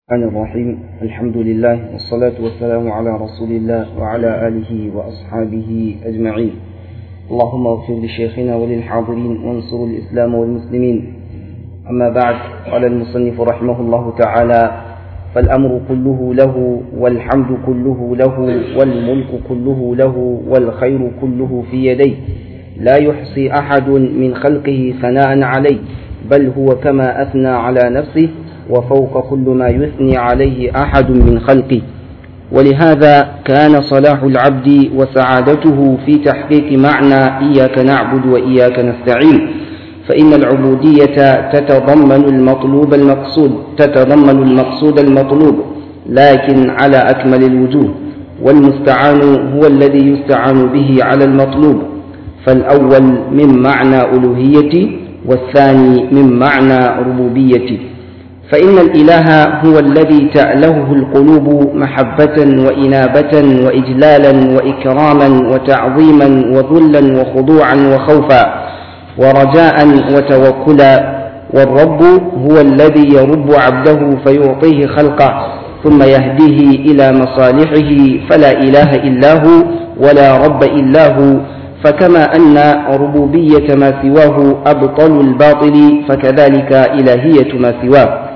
الرحمن الرحيم الحمد لله والصلاة والسلام على رسول الله وعلى آله وأصحابه أجمعين اللهم اغفر لشيخنا وللحاضرين وانصر الإسلام والمسلمين أما بعد قال المصنف رحمه الله تعالى فالأمر كله له والحمد كله له والملك كله له والخير كله في يديه لا يحصي أحد من خلقه ثناء عليه بل هو كما أثنى على نفسه وفوق كل ما يثني عليه أحد من خلقه ولهذا كان صلاح العبد وسعادته في تحقيق معنى إياك نعبد وإياك نستعين فإن العبودية تتضمن المطلوب المقصود تتضمن المقصود المطلوب لكن على أكمل الوجوه والمستعان هو الذي يستعان به على المطلوب فالأول من معنى ألوهيتي والثاني من معنى ربوبيتي فإن الإله هو الذي تألهه القلوب محبة وإنابة وإجلالا وإكراما وتعظيما وذلا وخضوعا وخوفا ورجاء وتوكلا والرب هو الذي يرب عبده فيعطيه خلقه ثم يهديه إلى مصالحه فلا إله إلا هو ولا رب إلا هو فكما أن ربوبية ما سواه أبطل الباطل فكذلك إلهية ما سواه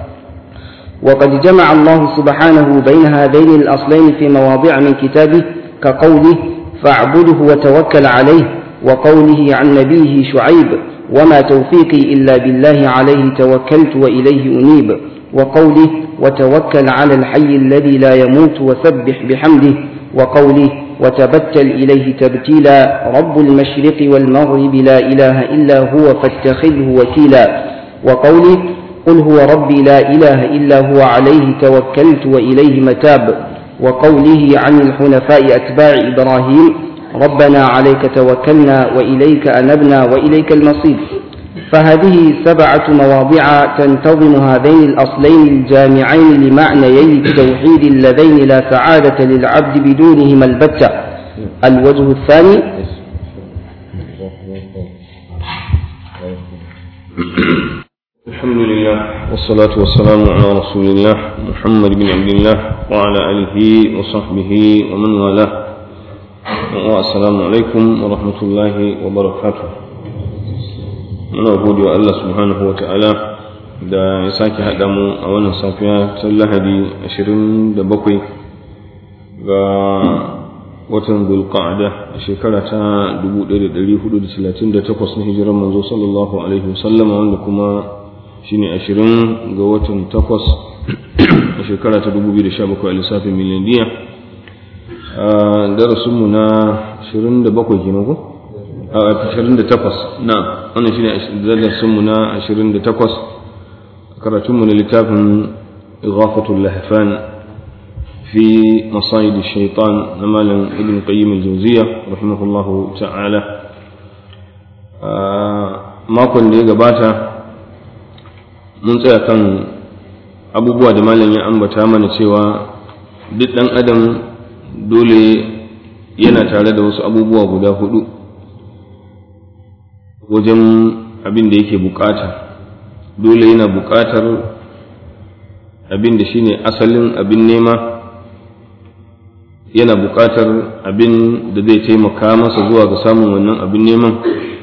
وقد جمع الله سبحانه بين هذين الأصلين في مواضع من كتابه كقوله فاعبده وتوكل عليه وقوله عن نبيه شعيب وما توفيقي إلا بالله عليه توكلت وإليه أنيب وقوله وتوكل على الحي الذي لا يموت وسبح بحمده وقوله وتبتل إليه تبتيلا رب المشرق والمغرب لا إله إلا هو فاتخذه وكيلا وقوله قل هو ربي لا إله إلا هو عليه توكلت وإليه متاب وقوله عن الحنفاء أتباع إبراهيم ربنا عليك توكلنا وإليك أنبنا وإليك المصير فهذه سبعة مواضع تنتظم هذين الأصلين الجامعين لمعنيي التوحيد اللذين لا سعادة للعبد بدونهما البتة الوجه الثاني الحمد لله والصلاة والسلام على رسول الله محمد بن عبد الله وعلى آله وصحبه ومن والاه والسلام عليكم ورحمة الله وبركاته muna gode wa Allah subhanahu wa ta'ala da ya sake haɗa mu a wannan safiya ta lahadi 27 ga watan zulqa'ada a shekara ta 1438 na hijirar manzo sallallahu alaihi wasallam wanda kuma shine 20 ga watan 8 a shekara ta 2017 a lissafin miliyaniya a darasinmu na 27 kenan ko? a 28 na wannan shine darasinmu na 28 karatunmu na littafin ighafatul lahfan في مصايد الشيطان نمالا ابن قيم الجوزية رحمه الله تعالى makon da ya gabata mun tsaya kan abubuwa da malam ya ambata mana cewa duk ɗan adam dole yana tare da wasu abubuwa guda hudu wajen abin da yake bukata dole yana bukatar abin da shine asalin abin nema yana buƙatar abin da zai taimaka masa zuwa ga samun wannan abin neman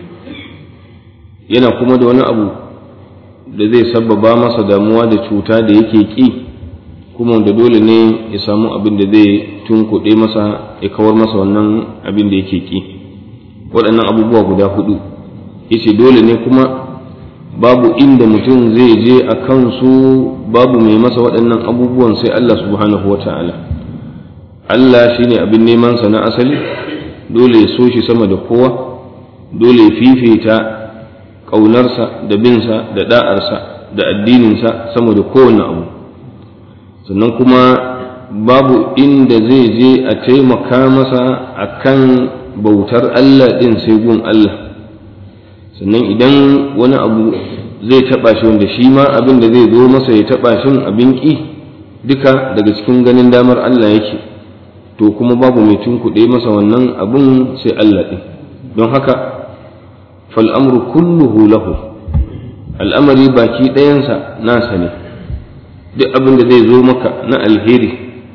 yana kuma da wani abu da zai sabbaba masa damuwa da cuta da yake ƙi kuma da dole ne ya samu abin da zai tunkuɗe masa ya kawar masa wannan abin da yake ƙi waɗannan abubuwa guda hudu yace dole ne kuma babu inda mutum zai je a kansu babu mai masa waɗannan abubuwan sai Allah subhanahu wa ta'ala Allah shi ne abin nemansa na asali dole ya so shi sama da kowa dole ya fifita ƙaunarsa da binsa da ɗa'arsa da addininsa sama da kowane abu sannan kuma babu inda zai je a taimaka masa a kan bautar Allah ɗin sai gun Allah sannan idan wani abu zai taɓa shi wanda shi ma abin da zai zo masa ya taɓa shin abin ƙi duka daga cikin ganin damar Allah yake to kuma babu mai tunkuɗe masa wannan abun sai Allah ɗin don haka fal'amru kulluhu lahu al'amari baki ɗayansa nasa ne duk abin da zai zo maka na alheri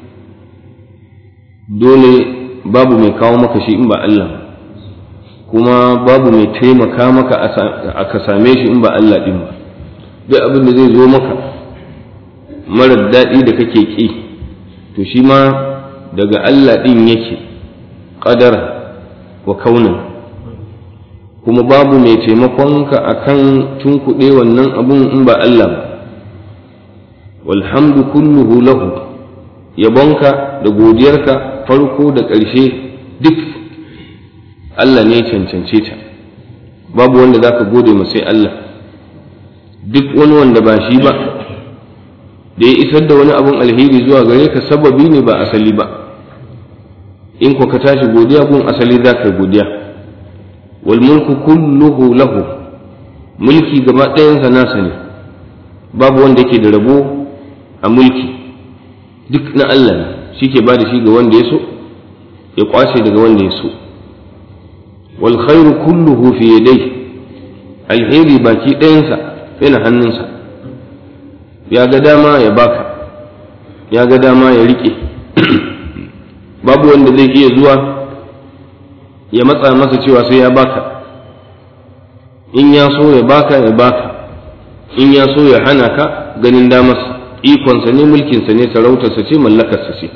dole babu mai kawo maka shi in ba Allah kuma babu mai taimaka maka a ka same shi in ba Allah ɗin ba duk abin da zai zo maka marar daɗi da kake ƙi to shi ma daga Allah ɗin yake ƙadara wa kaunan kuma babu mai taimakonka a kan tunkuɗe wannan abun in ba Allah ba walhamdu kulluhu lahu yabonka da godiyarka farko da ƙarshe duk Allah ne cancance ta babu wanda za ka gode sai Allah duk wani wanda ba shi ba da ya isar da wani abun alheri zuwa gare ka sababi ne ba asali ba in ko ka tashi godiya gun asali za ka godiya wal mulku kulluhu lahu mulki gaba ɗayansa nasa ne babu wanda yake da rabo a mulki duk na Allah ne shi ke ba da shi ga wanda ya so ya kwace daga wanda ya so wal khairu kulluhu fi yadayhi alheri baki ɗayansa yana hannunsa ya ga dama ya baka ya ga dama ya rike babu wanda zai iya zuwa ya matsa masa cewa sai ya baka in ya so ya baka ya baka in ya so ya hana ka ganin damarsa ikonsa ne mulkinsa ne sarautarsa ce mallakarsa ce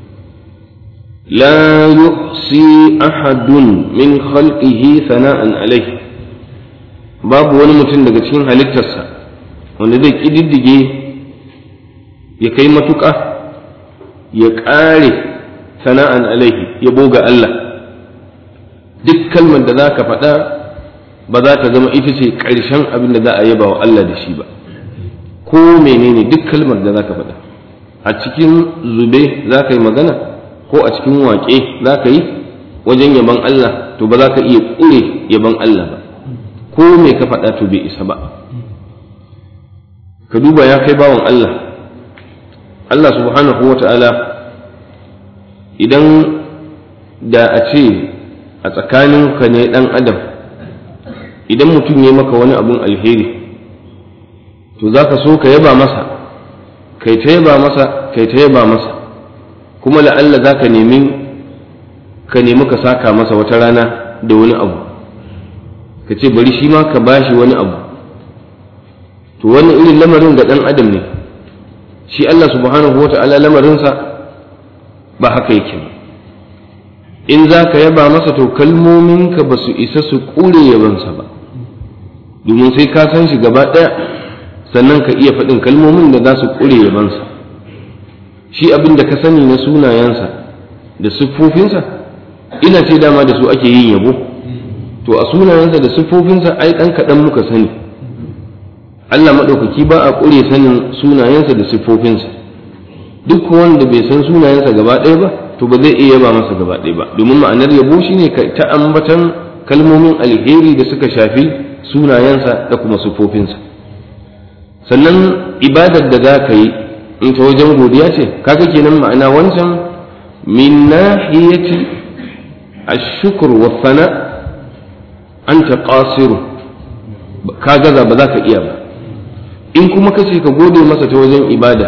la yuhsi ahadun min khalqihi sana'an alaihi babu wani mutum daga cikin halittarsa wanda zai ƙididdige ya kai matuƙa ya ƙare sana'an alaihi ya boga Allah duk kalmar da za ka faɗa ba za ta zama ita ce ƙarshen abin da za a yaba wa Allah da shi ba ko menene duk kalmar da za ka faɗa a cikin zube za ka yi magana ko a cikin waƙe za ka yi wajen yaban Allah to ba za ka iya ƙure yaban Allah ba ko me ka faɗa to bai isa ba ka duba ya kai bawan Allah Allah subhanahu wa ta'ala idan da a ce a tsakaninka ne ɗan adam idan mutum ya maka wani abun alheri to za ka so ka yaba masa kai ta yaba masa kai ta yaba masa kuma la'alla za ka nemi ka nemi ka saka masa wata rana da wani abu ka ce bari shi ma ka bashi wani abu to wani irin lamarin ga ɗan adam ne shi Allah subhanahu wa ta'ala lamarinsa ba haka yake ba in za ka yaba masa to kalmominka ba su isa su ƙure yabansa ba domin sai ka san shi gaba ɗaya sannan ka iya faɗin kalmomin da za su ƙure yabansa shi abin da ka sani na sunayensa da siffofinsa ina ce dama da su ake yin yabo to a sunayensa da siffofinsa ai ɗan kaɗan muka sani Allah maɗaukaki ba a ƙure sanin sunayensa da siffofinsa duk wanda bai san sunayensa gaba ɗaya ba to ba zai iya yaba masa gaba ɗaya ba domin ma'anar yabo shine ta ambatan kalmomin alheri da suka shafi sunayensa da kuma siffofinsa sannan ibadar da za ka yi in ta wajen godiya ce kaga kenan ma'ana wancan min nahiyati ash-shukr wa thana anta qasiru ka gaza ba za ka iya ba in kuma kace ka gode masa ta wajen ibada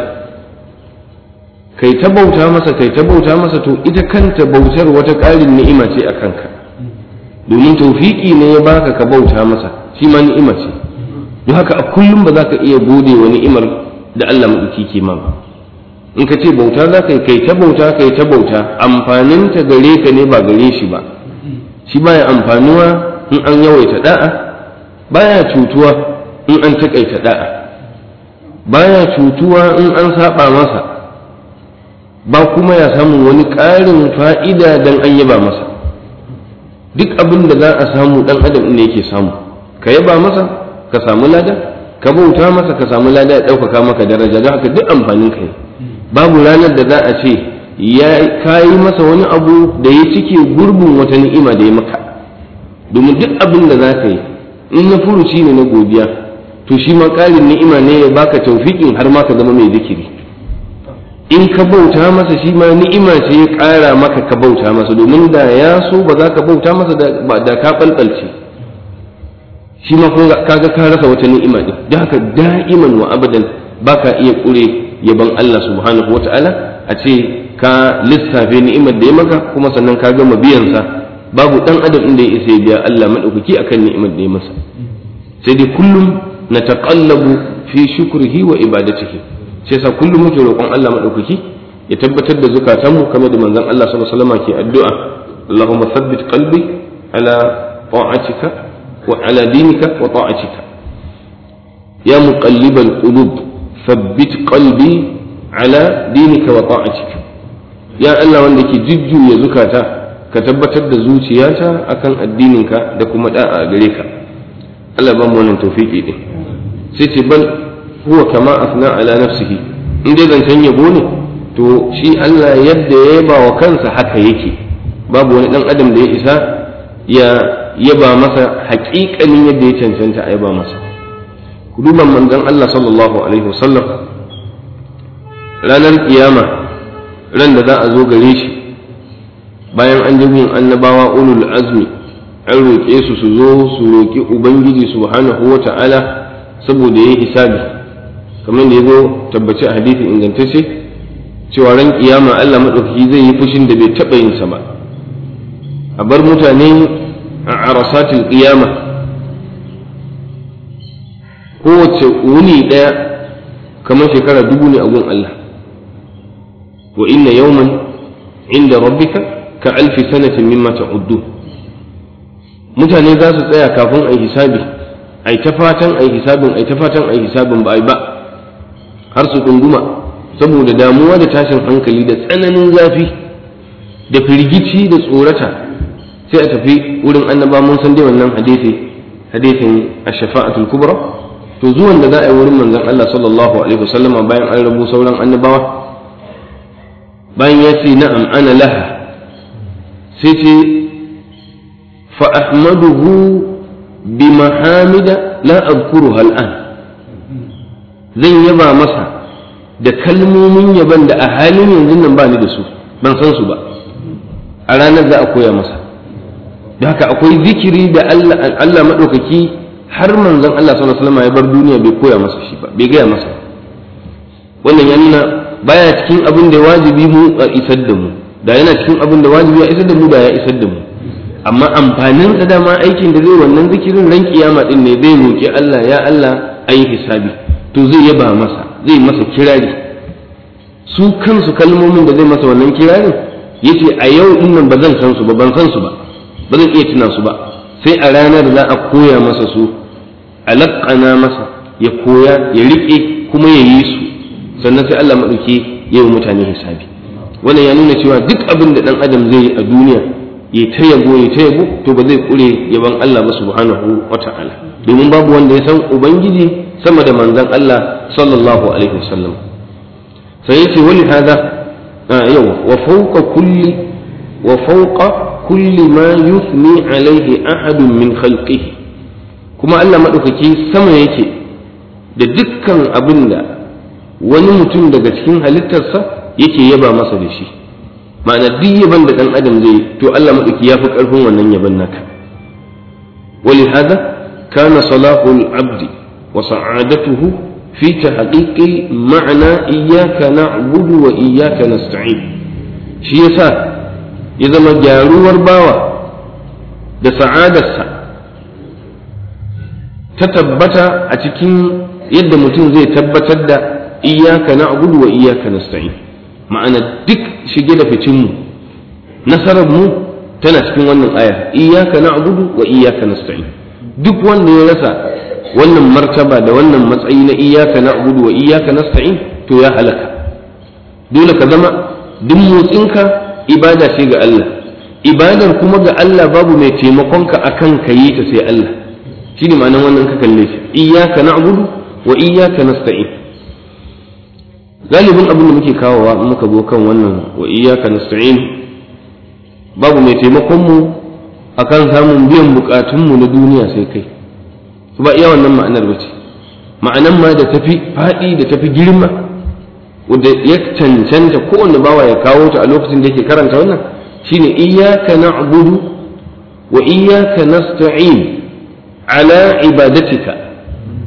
kai ta bauta masa kai ta bauta masa to ita kanta bautar wata ƙarin ni'ima ce a kanka domin taufiƙi ne ya baka ka bauta masa shi ma ni'ima ce don haka a kullum ba za ka iya gode wa ni'imar da Allah maɗauki ke ma ba in ka ce bauta za ka yi kai ta bauta kai ta bauta amfaninta gare ka ne ba gare shi ba shi baya amfanuwa in an yawaita da'a baya cutuwa in an taƙaita da'a baya cutuwa in an saba masa ba kuma ya samu wani ƙarin fa'ida don an yaba masa duk abin da za a samu ɗan adam ne yake samu ka yaba masa ka samu lada ka bauta masa ka samu lada ya ɗaukaka maka daraja don haka duk amfanin ka babu ranar da za a ce ya kayi masa wani abu da ya cike gurbin wata ni'ima da ya maka domin duk abin da za ka yi in na furuci ne na godiya to shi ma ƙarin ni'ima ne ya baka taufiƙin har ma ka zama mai zikiri in ka bauta masa shi ma ni'ima ce ya ƙara maka ka bauta masa domin da ya so ba za ka bauta masa da ka ɓalɓalce shi ma kaga ka rasa wata ni'ima ɗin da haka da'iman wa abadan ba ka iya ƙure yaban Allah subhanahu wata'ala a ce ka lissafe ni'imar da ya maka kuma sannan ka gama biyansa babu dan adam inda ya isa ya biya Allah madaukaki akan ni'imar da ya masa sai dai kullum na taqallabu fi shukrihi wa ibadatihi sai sa kullum muke roƙon Allah madaukaki ya tabbatar da zukatanmu kamar da manzon Allah sallallahu alaihi wasallam ke addu'a Allahumma thabbit qalbi ala ta'atika wa ala dinika wa ta'atika ya muqallibal qulub thabbit qalbi ala dinika wa ta'atika ya Allah wanda ke jujjuya zukata ka tabbatar da zuciyata akan addininka da kuma da'a a gare ka Allah ba mu wannan tawfiki din sai ce bal huwa kama afna ala nafsihi in dai zancen yabo ne to shi Allah yadda ya yaba wa kansa haka yake babu wani dan adam da ya isa ya yaba masa haƙiƙanin yadda ya cancanta a yaba masa ku duba manzon Allah sallallahu alaihi wasallam ranar kiyama ran da za a zo gare shi bayan an ji yin annabawa ulul azmi an roƙe su su zo su roƙi ubangiji subhanahu wa ta'ala saboda ya hisabi kamar da ya zo tabbaci a hadithin ingantacce cewa ran kiyama Allah maɗaukaki zai yi fushin da bai taɓa yin sa ba a bar mutane a arasatul kiyama kowace wuni ɗaya kamar shekara dubu ne a gun Allah wa inna yawman inda rabbika ka alfi sanatin mimma ta'uddu mutane za su tsaya kafin a hisabi ai ta fatan ai hisabin ai ta fatan ai hisabin ba ai ba har su ɗunguma saboda damuwa da tashin hankali da tsananin zafi da firgici da tsorata sai a tafi wurin annaba mun san dai wannan hadisi hadisin ash-shafa'atul kubra to zuwan da za a yi wurin manzon Allah sallallahu alaihi wasallama bayan an rabu sauran annabawa bayan ya ce na'am ana laha sai ce fa ahmaduhu bi mahamida la adhkuruha al'an zan yaba masa da kalmomin yaban da a halin yanzu nan ba ni da su ban san su ba a ranar za a koya masa da haka akwai zikiri da Allah Allah madaukaki har manzon Allah sallallahu alaihi wasallam ya bar duniya bai koya masa shi ba bai gaya masa wannan ya nuna baya cikin abin da wajibi mu a isar da mu da yana cikin abin da wajibi ya isar da mu da ya isar da mu amma amfanin sa dama aikin da zai wannan zikirin ran kiyama din ne zai roki Allah ya Allah ayi hisabi to zai yaba masa zai masa kirari su kansu kalmomin da zai masa wannan kirarin yace a yau din nan ba zan san su ba ban san su ba ba zan iya tuna su ba sai a ranar za a koya masa su alaƙana masa ya koya ya riƙe kuma ya yi su sannan sai Allah maɗauki ya yi mutane hisabi wannan ya nuna cewa duk abin da ɗan adam zai yi a duniya ya ta yabo ya ta yabo to ba zai ƙure yaban Allah ba subhanahu wa ta'ala domin babu wanda ya san ubangiji sama da manzon Allah sallallahu alaihi wasallam sai yace wani hada yau wa fawqa kulli wa fawqa kulli ma yuthni alaihi ahadun min khalqihi kuma Allah madaukaki sama yake da dukkan abin da wani mutum daga cikin halittarsa yake yaba masa da shi ma'ana duk yaban da dan adam zai to Allah madaukaki ya fi karfin wannan yaban naka ولهذا كان صلاح العبد وسعادته في تحقيق معنى إياك نعبد وإياك نستعين shi yasa ya zama gyaruwar bawa da sa'adarsa ta tabbata a cikin yadda mutum zai tabbatar da iyaka na abudu wa iyaka nasta'in ma'ana duk shige da ficinmu nasarar mu tana cikin wannan aya iyaka na abudu wa iyaka nasta'in duk wanda ya rasa wannan martaba da wannan matsayi na iyaka na abudu wa iyaka nasta'in to ya halaka dole ka zama duk motsinka ibada ce ga Allah ibadar kuma ga Allah babu mai taimakonka akan ka yi ta sai Allah shi ne ma'anar wannan ka kalle shi iyyaka na'budu wa iyyaka nasta'in galibin abin da muke kawowa in muka zo kan wannan wa iyyaka nasta'in babu mai taimakon mu akan samun biyan bukatun mu na duniya sai kai ba iya wannan ma'anar bace ma'anar ma da tafi faɗi da tafi girma wanda ya cancanta kowanne bawa ya kawo ta a lokacin da yake karanta wannan shine iyyaka na'budu wa iyyaka nasta'in ala ibadatika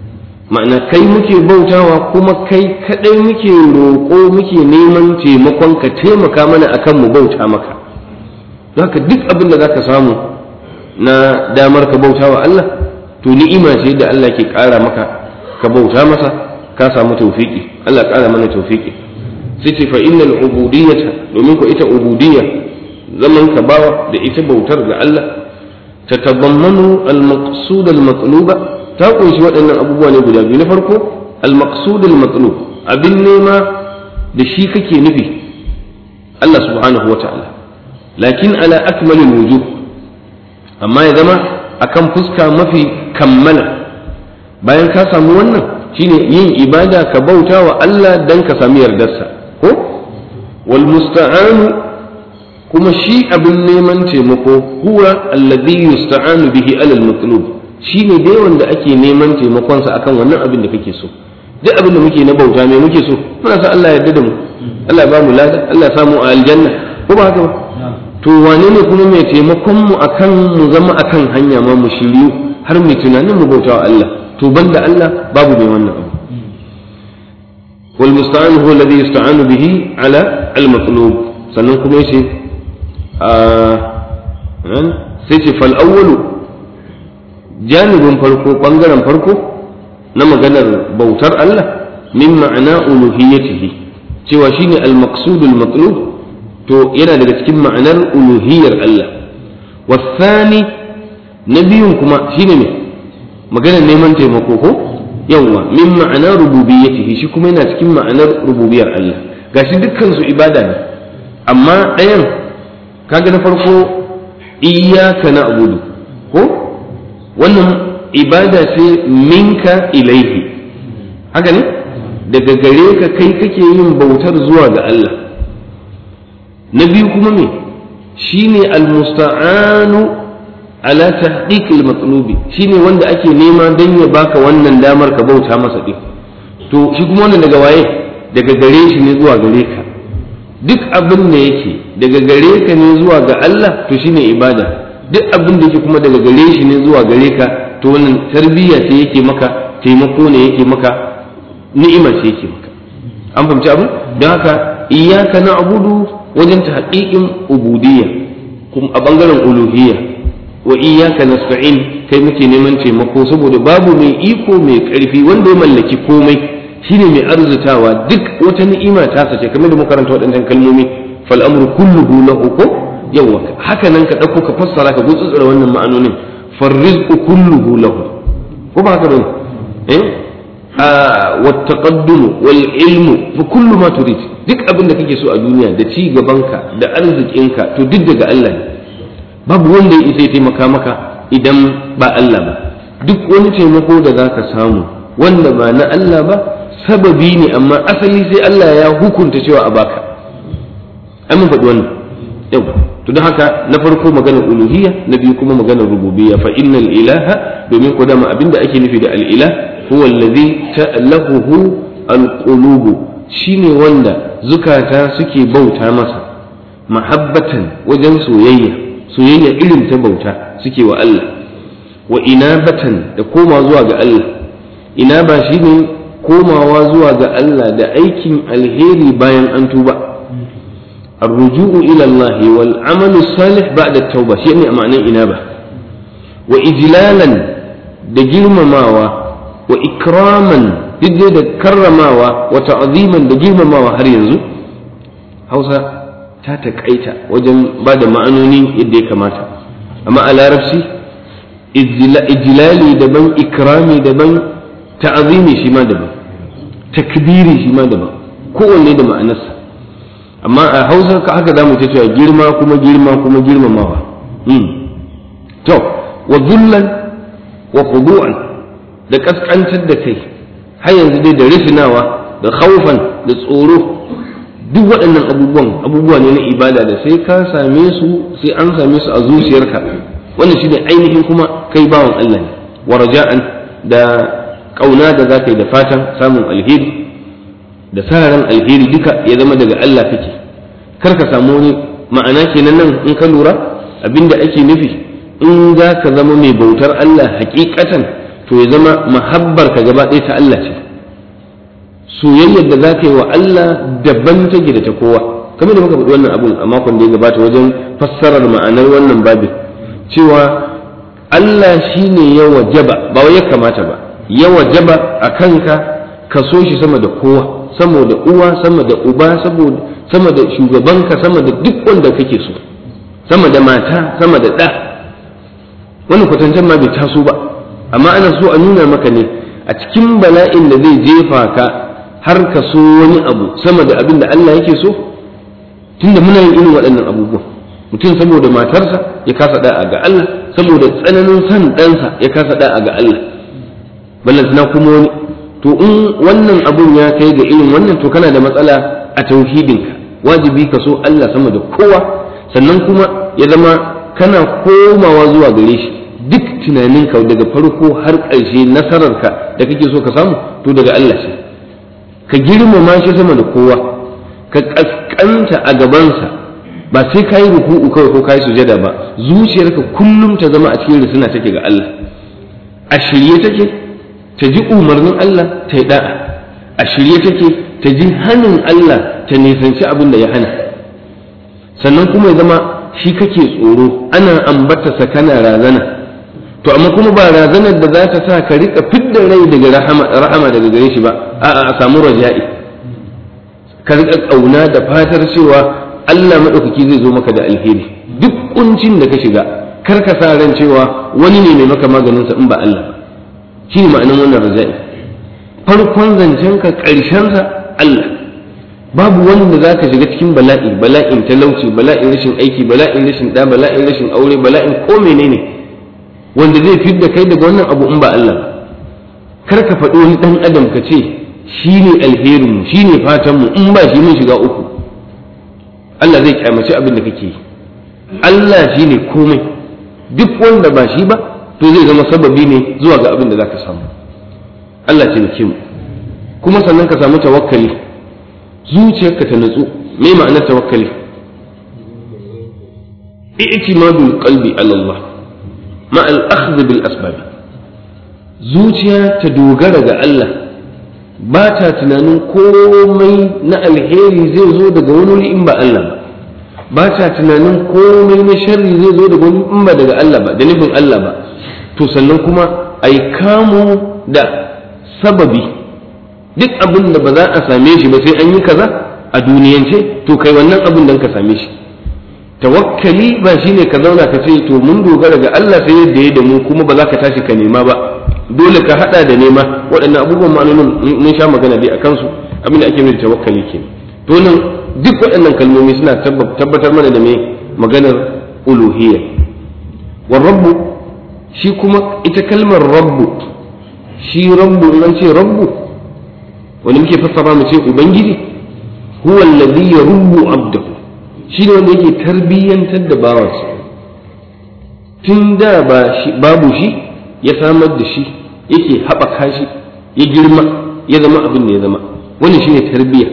ma'ana kai muke bautawa kuma kai kadai muke roƙo muke neman taimakon ka taimaka mana akan mu bauta maka haka duk abin da zaka samu na damar ka bautawa Allah to ni'ima ce da Allah ke ƙara maka ka bauta masa ka samu tawfiki Allah ƙara mana tawfiki sai ce fa innal ubudiyyata domin ko ita ubudiyya zaman ka bawa da ita bautar ga Allah tatadammanu al-maqsud al-matluba ta kunshi waɗannan abubuwa ne guda biyu na farko al-maqsud al-matlub abin nema da shi kake nufi Allah subhanahu wa ta'ala lakin ala akmalil wujuh amma ya zama akan fuska mafi kammala bayan ka samu wannan shine yin ibada ka bauta wa Allah dan ka sami yardarsa ko wal musta'anu kuma shi abin neman taimako huwa alladhi yusta'anu bihi alal matlub shine dai wanda ake neman taimakon sa akan wannan abin da kake so duk abin da muke na bauta me muke so muna sa Allah ya yarda da mu Allah ya ba mu lada Allah ya samu a aljanna ko ba haka ba to wane ne kuma mai taimakon mu akan mu zama akan hanya ma mu shiryu har mu tunanin mu bauta wa Allah to banda Allah babu mai wannan abu wal musta'an huwa alladhi yusta'anu bihi ala al matlub sannan kuma yace sai ce fal awwalu janibin farko bangaren farko na maganar bautar Allah min ma'ana uluhiyyatihi cewa shine al maqsudul matlub to yana daga cikin ma'anar uluhiyyar Allah wasani na biyun kuma shine ne maganar neman taimako ko yawwa min ma'ana rububiyyatihi shi kuma yana cikin ma'anar rububiyar Allah gashi dukkan su ibada ne amma ɗayan kaga na farko iyyaka na'budu ko wannan ibada ce minka ilaihi haka ne daga gare ka kai kake yin bautar zuwa ga Allah na biyu kuma me shine almusta'anu ala tahqiq almatlubi shine wanda ake nema dan ya baka wannan damar ka bauta masa din to shi kuma wannan daga waye daga gare shi ne zuwa gare ka duk abin da yake daga gare ka ne zuwa ga Allah to shine ibada duk abin da yake kuma daga gare shi ne zuwa gare ka to wannan tarbiyya ce yake maka taimako ne yake maka ni'ima ce yake maka an fahimci abin don haka iyyaka na'budu wajen tahqiqin ubudiyya kuma a bangaren uluhiyya wa iyyaka nasta'in kai muke neman taimako saboda babu mai iko mai karfi wanda ya mallaki komai shine mai arzutawa duk wata ni'ima ta sace kamar da makaranta waɗannan kalmomi fal amru kulluhu lahu ko yawa haka nan ka dauko ka fassara ka gutsutsura wannan ma'anonin far rizqu kulluhu lahu ko ba haka bane eh والتقدم والعلم فكل ما تريد duk abin da kake so a duniya da ci gabanka da arzikinka to duk daga Allah ne babu wanda ya isa ya taimaka maka idan ba Allah ba duk wani taimako da za ka samu wanda ba na Allah ba sababi ne amma asali sai Allah ya hukunta cewa a baka ai mun faɗi wannan yau to don haka na farko maganar uluhiyya na biyu kuma maganar rububiyya fa innal ilaha domin ko dama abinda ake nufi da al ilah huwa allazi ta'lahuhu al qulubu shine wanda zukata suke bauta masa mahabbatan wajen soyayya soyayya irin ta bauta suke wa Allah wa inabatan da koma zuwa ga Allah ina ba shine komawa zuwa ga Allah da aikin alheri bayan an tuba الرجوع إلى الله والعمل الصالح بعد التوبة شيء معنى إنابة وإجلالا دجرم ماوى وإكراما دجل كرماوى وتعظيما دجرم ماوى هل ينزو هوسا تاتك أيتا وجن بعد معنوني يدي كماتا أما على رفسي إجلالي دبن إكرامي دبن تعظيمي شما دبن تكبيري شما دبن kowanne da ma'anarsa amma a hausar ka haka zamu ta cewa girma kuma girma kuma girmamawa to wa zullan wa khudu'an da kaskantar da kai har yanzu dai da rifinawa da khaufan da tsoro duk waɗannan abubuwan abubuwa ne na ibada da sai ka same su sai an same su a zuciyarka wannan shine ainihin kuma kai bawan Allah ne wa raja'an da kauna da zaka yi da fatan samun alheri da sa ran alheri duka ya zama daga Allah kake kar ka samu wani ma'ana kenan nan in ka lura abinda ake nufi in za ka zama mai bautar Allah hakikatan to ya zama mahabbar ka gaba ɗaya ta Allah ce soyayyar da za ka yi wa Allah daban take da ta kowa kamar da muka faɗi wannan abun a makon da ya gabata wajen fassarar ma'anar wannan babin cewa Allah shi ne ya wajaba ba wai ya kamata ba ya wajaba a kanka ka so shi sama da kowa sama da uwa sama da uba sama da shugabanka sama da duk wanda kake so sama da mata sama da ɗa wannan kwatancen ma bai taso ba amma ana so a nuna maka ne a cikin bala'in da zai jefa ka har ka so wani abu sama da abin da Allah yake so tunda muna yin irin waɗannan abubuwan mutum saboda matarsa ya kasa da'a ga Allah saboda tsananin san ɗansa ya kasa da'a ga Allah ballantana kuma wani to in wannan abun ya kai ga irin wannan to kana da matsala a tauhidinka wajibi ka so Allah sama da kowa sannan kuma ya zama kana komawa zuwa gare shi duk tunaninka daga farko har ƙarshe nasararka da kake so ka samu to daga Allah ce ka girmama shi sama da kowa ka ƙasƙanta a gabansa ba sai ka yi ruku'u kawai ko ka yi sujada ba zuciyarka kullum ta zama a cikin risina take ga Allah a shirye take ta ji umarnin Allah ta yi da'a a shirye take ta ji hannun Allah ta nisanci abin da ya hana sannan kuma ya zama shi kake tsoro ana ambata sa kana razana to amma kuma ba razanar da za ta sa ka rika fidda rai daga rahama daga gare shi ba a'a a samu raja'i ka rika kauna da fatar cewa Allah madaukaki zai zo maka da alheri duk kuncin da ka shiga kar ka sa ran cewa wani ne mai maka maganin sa in ba Allah ba shi ne ma'anin wannan raja'i farkon zancenka ƙarshensa Allah babu wanda za ka shiga cikin bala'i bala'in talauci bala'in rashin aiki bala'in rashin ɗa bala'in rashin aure bala'in ko menene wanda zai fi da kai daga wannan abu in ba Allah kar ka faɗi wani ɗan adam ka ce shi ne alherinmu shi ne fatanmu in ba shi mun shiga uku Allah zai kyamaci abin da kake yi Allah shi ne komai duk wanda ba shi ba to zai zama sababi ne zuwa ga abin da za ka samu Allah ce mu kuma sannan ka samu tawakkali zuciyarka ta nutsu me ma'anar tawakkali i'timadul qalbi ala Allah ma al akhdh bil asbab zuciya ta dogara ga Allah ba ta tunanin komai na alheri zai zo daga wani wuri in ba Allah ba ba ta tunanin komai na sharri zai zo daga wani in ba daga Allah ba da nufin Allah ba to sannan kuma ai kamu da sababi duk abin da ba za a same shi ba sai an yi kaza a duniyance to kai wannan abin dan ka same shi tawakkali ba shine ka zauna ka ce to mun dogara ga Allah sai yadda ya da mu kuma ba za ka tashi ka nema ba dole ka hada da nema waɗannan abubuwan ma'anonin mun sha magana dai akan su abin da ake nufi tawakkali ke to nan duk waɗannan kalmomi suna tabbatar mana da me maganar uluhiyya wa rabbu shi kuma ita kalmar rabbu shi rabbu in an ce rabbu wani muke fassara mu ce ubangiji huwa alladhi yarubbu abdahu shi ne wanda yake tarbiyyantar da bawansa tun da babu shi ya samar da shi yake haɓaka shi ya girma ya zama abin da ya zama wani shi ne tarbiyya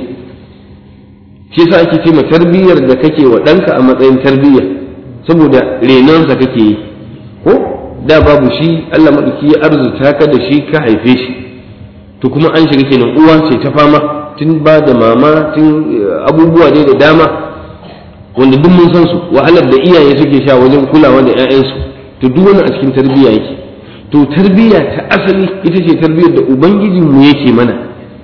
shi yasa ake ce ma tarbiyyar da kake wa ɗanka a matsayin tarbiyya saboda renonsa kake yi ko da babu shi Allah maɗauki ya arzuta ka da shi ka haife shi to kuma an shiga kenan uwa ce ta fama tun ba da mama tun abubuwa dai da dama wanda duk mun san su wahalar da iyaye suke sha wajen kulawa da 'ya'yansu to duk wani a cikin tarbiyya yake to tarbiyya ta asali ita ce tarbiyyar da ubangijin mu yake mana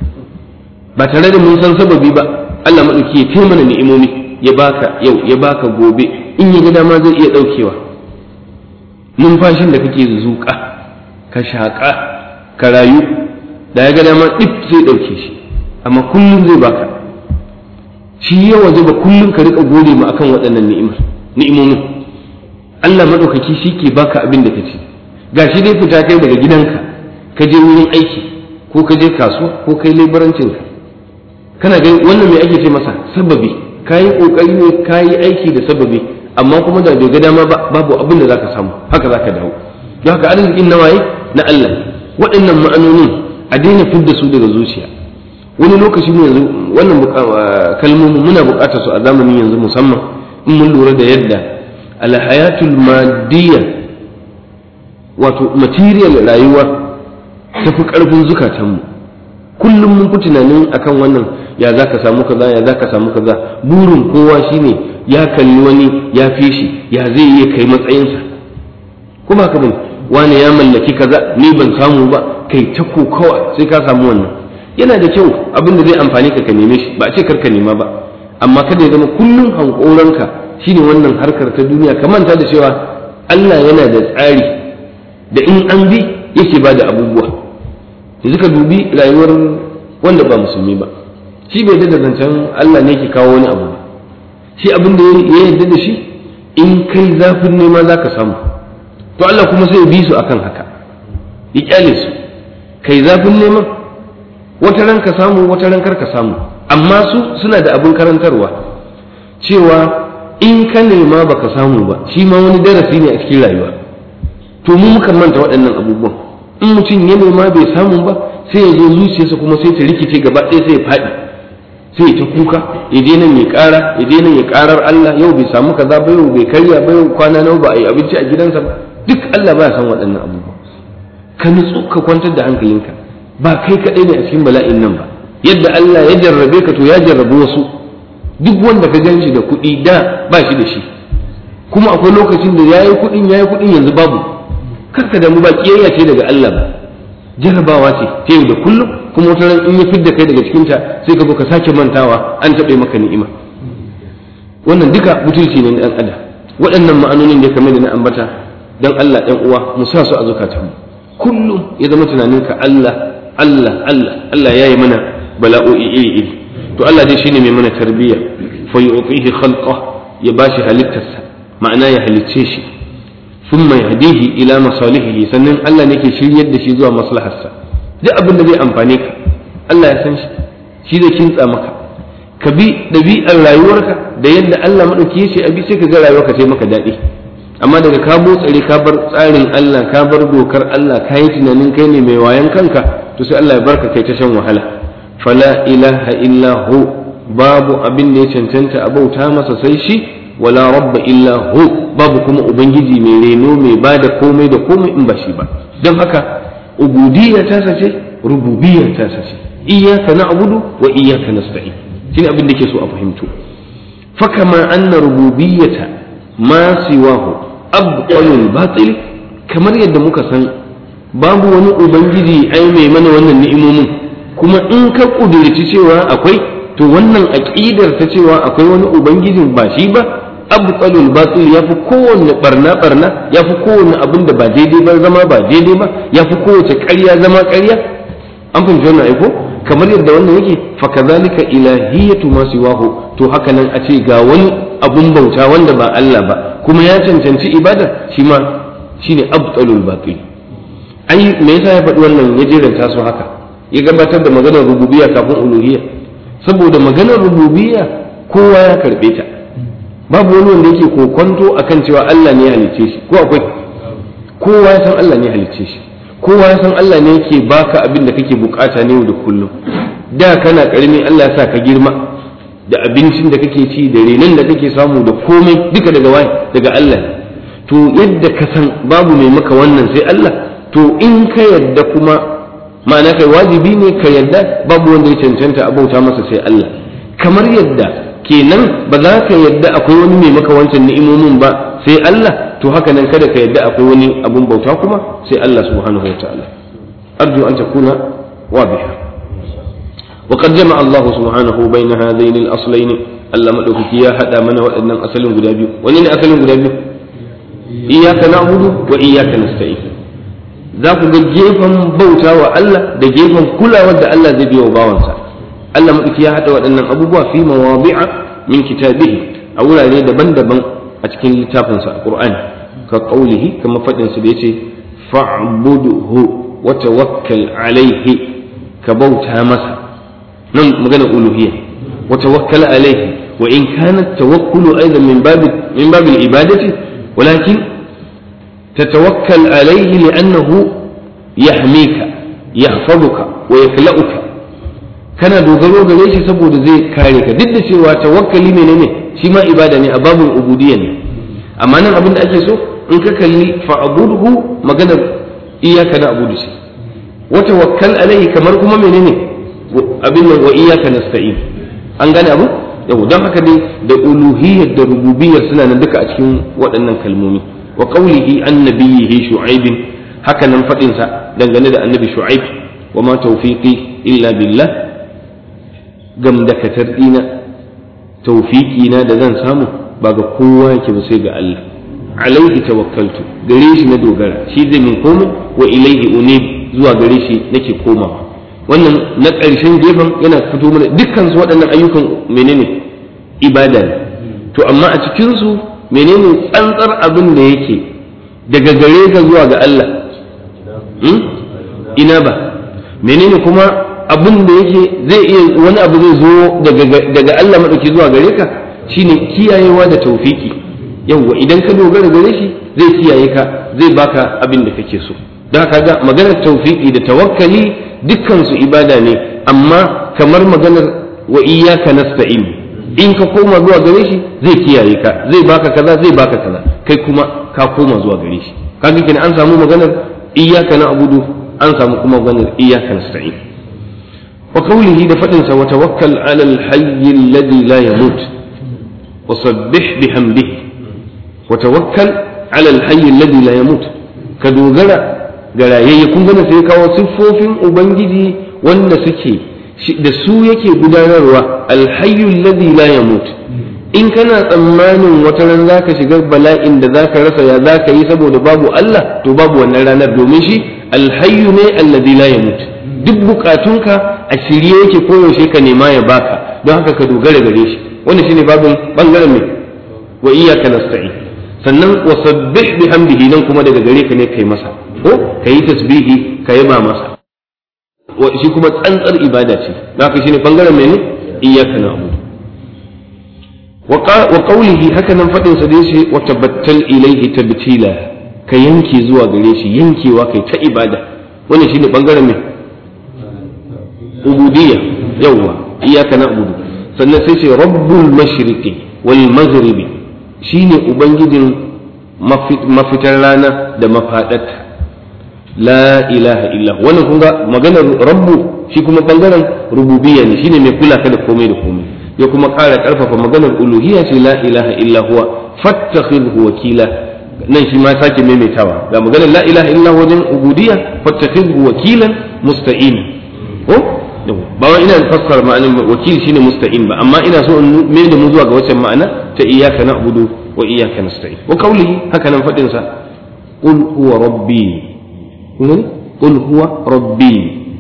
ba tare da mun san sababi ba Allah madauki ya kai mana ni'imomi ya baka yau ya baka gobe in ya ga dama zai iya daukewa numfashin da kake zuƙa ka shaƙa ka rayu da ya ga dama dip zai dauke shi amma kullum zai baka shi ya waje ba kullum ka rika gode ma akan waɗannan ni'imar ni'imomin Allah madaukaki shi ke baka abin da kace gashi dai fita kai daga gidanka ka je wurin aiki ko ka je kasuwa ko kai lebarancin ka kana ga wannan me ake ce masa sababi kayi kokari ne kayi aiki da sababi amma kuma da bai ga dama ba babu abin da zaka samu haka zaka dawo don haka arzikin nawaye na Allah waɗannan ma'anonin a daina fidda su daga zuciya wani lokaci mu yanzu wannan kalmomi muna buƙatar su a zamanin yanzu musamman in mun lura da yadda alhayatul madiyya wato material rayuwa tafi ƙarfin zukatanmu kullum mun fi tunanin akan wannan ya za ka samu kaza ya za ka samu kaza burin kowa shine ya kalli wani ya fi shi ya zai iya kai matsayinsa kuma haka bane wani ya mallaki kaza ni ban samu ba kai ta kokawa sai ka samu wannan yana da kyau abin da zai amfani ka ka neme shi ba a ce karka nema ba amma kada ya zama kullum hankoranka shine wannan harkar ta duniya ka manta da cewa Allah yana da tsari da in an bi yake ba da abubuwa yanzu ka dubi rayuwar wanda ba musulmi ba shi bai da zancen Allah ne ke kawo wani abu shi abin da ya yarda da shi in kai zafin nema za ka samu to Allah kuma sai bi su akan haka ya kyale su kai zafin neman wata ran ka samu wata ran kar ka samu amma su suna da abin karantarwa cewa in ka nema baka samu ba shi ma wani darasi ne a cikin rayuwa to mu muka manta waɗannan abubuwan in mutum ya nema bai samu ba sai ya zo zuciyarsa kuma sai ta rikice gaba ɗaya sai ya faɗi sai ta kuka ya je nan ya ƙara ya je nan ya ƙarar Allah yau bai samu kaza ba yau bai karya ba yau kwana nawa ba a yi abinci a gidansa ba duk Allah ba ya san waɗannan abubuwa ka nutsu ka kwantar da hankalinka ba kai kaɗai ne a cikin bala'in nan ba yadda Allah ya jarrabe ka to ya jarrabe wasu duk wanda ka gan shi da kuɗi da ba shi da shi kuma akwai lokacin da yayi kuɗin yayi kuɗin yanzu babu karka damu ba kiyayya ce daga Allah ba jarrabawa ce ta yau da kullum kuma wata ran in ya fidda kai daga cikinta sai ka zo ka sake mantawa an taɓe maka ni'ima wannan duka butulci ne na ɗan adam waɗannan ma'anonin da kamar da na ambata dan Allah ɗan uwa mu sa su a zukatanmu kullum ya zama tunaninka Allah Allah Allah Allah ya yi mana bala'o'i iri iri to Allah dai shine mai mana tarbiyya fa yu'tihi khalqa ya bashi halittarsa ma'ana ya halicce shi thumma yahdihi ila masalihihi sannan Allah ne ke shiryar da shi zuwa maslaharsa duk abin da zai amfane ka Allah ya san shi shi zai kintsa maka ka bi ɗabi'ar rayuwarka da yadda Allah maɗauki ya ce abi sai ka ga rayuwarka ta maka daɗi amma daga ka botsare ka bar tsarin Allah ka bar dokar Allah ka yi tunanin kai ne mai wayan kanka to sai Allah ya barka kai ta shan wahala fala ilaha illa hu babu abin da ya cancanta a bauta masa sai shi wala rabba illa hu babu kuma ubangiji mai reno mai bada komai da komai in ba shi ba don haka ubudiyya ta sace rububiyya ta sace iyyaka na'budu wa iyyaka nasta'in shine abin da ke so a fahimto fakama anna rububiyyata ma siwahu abqalul batil kamar yadda muka san babu wani ubangiji ai mai mana wannan ni'imomin kuma in ka kudurci cewa akwai to wannan aqidar ta cewa akwai wani ubangijin ba shi ba abqalul batil yafi kowanne barna barna yafi kowanne abin da ba daidai ba zama ba daidai ba yafi kowace ƙarya zama ƙarya an fahimci wannan aiko kamar yadda wannan yake fa kadhalika ilahiyatu ma siwahu to haka nan a ce ga wani abun bauta wanda ba Allah ba kuma ya cancanci ibada shi ma shine abtalul batil ai me yasa ya faɗi wannan ya jeranta su haka ya gabatar da maganar rububiyya kafin uluhiyya saboda maganar rububiyya kowa ya karɓe ta babu wani wanda yake kokonto akan cewa Allah ne ya halicce shi ko akwai kowa ya san Allah ne ya halicce shi kowa ya san Allah ne yake baka abin da kake bukata ne da kullum da kana karami Allah ya sa ka girma da abincin da kake ci da renon da kake samu da komai duka daga waye daga Allah to yadda ka san babu mai maka wannan sai Allah to in ka yadda kuma ma'ana kai wajibi ne ka yadda babu wanda ya cancanta a bauta masa sai Allah kamar yadda kenan ba za ka yadda akwai wani mai maka wancan ni'imomin ba sai Allah to haka nan kada ka yadda akwai wani abun bauta kuma sai Allah subhanahu wa ta'ala arju an takuna wadiha وقد جمع الله سبحانه بين هذين الأصلين Allah maɗaukaki ya haɗa mana waɗannan asalin guda biyu wani ne asalin guda biyu iyaka na'budu wa iyaka nasta'in za ku ga gefen bauta wa Allah da gefen kulawar da Allah zai biya wa bawansa Allah maɗauki ya haɗa waɗannan abubuwa fi mawadi'a min kitabihi a wurare daban-daban a cikin littafinsa a Qur'ani ka qaulihi kama faɗin sa da yace fa'budhu wa tawakkal alaihi ka bauta masa nan magana uluhiyya wa tawakkal alaihi wa in kana tawakkulu aidan min bab min bab al-ibadati walakin tatawakkal alaihi li'annahu yahmika yahfazuka wa yakla'uka kana dogaro gare shi saboda zai kare ka duk da cewa tawakkali menene shi ma ibada ne a babul ubudiyya ne amma nan abin da ake so in ka kalli fa'budhu maganar iyyaka na'budu shi wa tawakkal alaihi kamar kuma menene abin nan wa iyyaka nasta'in an gane abu yau don haka dai da uluhiyyar da rububiyyar suna nan duka a cikin waɗannan kalmomi wa qawlihi an nabiyhi shu'aib haka nan fadin sa dangane da annabi shu'aib wa ma tawfiqi illa billah gamdakatar dina tawfiqi na da zan samu ba ga kowa yake ba sai ga Allah alaihi tawakkaltu gare shi na dogara shi zai min komai wa ilaihi unib zuwa gare shi nake komawa wannan na ƙarshen gefen yana fito mana dukkan su waɗannan ayyukan menene ibada ne to amma a cikin su menene tsantsar abin da yake daga gare ka zuwa ga Allah ina ba menene kuma abin da yake zai iya wani abu zai zo daga Allah maɗauki zuwa gare ka shine kiyayewa da taufiki yawwa idan ka dogara gare shi zai kiyaye ka zai baka abin da kake so don haka ga maganar taufiki da tawakkali dukkan su ibada ne amma kamar maganar wa iyyaka nasta'in in ka koma zuwa gare shi zai kiyaye ka zai baka kaza zai baka kaza kai kuma ka koma zuwa gare shi kaga kenan an samu maganar iyyaka na'budu an samu kuma maganar iyyaka nasta'in wa qawlihi da fadin sa wa tawakkal 'ala al-hayy alladhi la yamut wa sabbih bihamdihi wa tawakkal 'ala al-hayy alladhi la yamut ka dogara ga rayayye kun gane sai kawo siffofin ubangiji wanda suke da su yake gudanarwa alhayyu alladhi la yamut in kana tsammanin wata ran zaka shiga bala'in da zaka rasa ya zaka yi saboda babu Allah to babu wannan ranar domin shi alhayyu ne alladhi la yamut duk bukatunka a shirye yake koyaushe ka nema ya baka don haka ka dogara gare shi wannan shine babin bangaren mai wa iyyaka nasta'in sannan wa sabbih bihamdihi nan kuma daga gare ka ne kai masa ko kayi tasbihi ka yaba masa shi kuma tsantsar ibada ce haka shine bangaren mene iyyaka na'budu wa qawlihi haka nan fadin sa dai shi wa tabattal ilayhi tabtila ka yanke zuwa gare shi yankewa kai ta ibada wannan shine bangaren me ubudiyya yawa iyyaka na'budu sannan sai ce rabbul mashriqi wal maghribi shine ubangijin mafitar rana da mafadarta la ilaha illa wannan kun ga maganar rabbu shi kuma bangaren rububiyya ne shine mai kula ka da komai da komai ya kuma ƙara ƙarfafa maganar uluhiyya ce la ilaha illa huwa fattakhidhu wakila nan shi ma sake maimaitawa ga maganar la ilaha illa wajen ubudiyya fattakhidhu wakilan musta'in ko ba wai ina fassara ma'anar wakil shine musta'in ba amma ina so in mai da mu zuwa ga wacce ma'ana ta iyyaka na'budu wa iyyaka nasta'in wa qawlihi haka nan fadin sa qul huwa rabbi qul huwa rabbi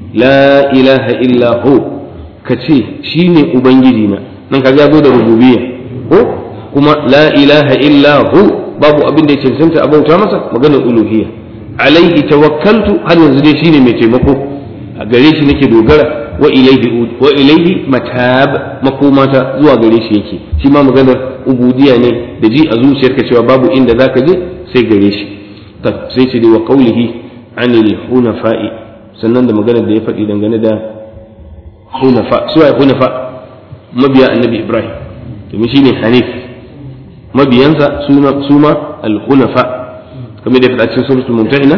la ilaha illa hu kace shine ubangiji na nan kaga zo da rububiyya ko kuma la ilaha illa hu babu abin da ya cancanta a bauta masa maganar uluhiyya alaihi tawakkaltu har yanzu dai shine mai taimako a gare shi nake dogara wa ilaihi wa ilaihi matab makomata zuwa gare shi yake shi ma maganar ubudiyya ne da ji a zuciyarka cewa babu inda zaka je sai gare shi sai ce dai wa qaulihi anil hunafa'i sannan da maganar da ya faɗi dangane da hunafa su ai hunafa mabiya annabi ibrahim domin shine hanif mabiyansa suma al-hunafa kamar da ya faɗa cikin suratul mumtahina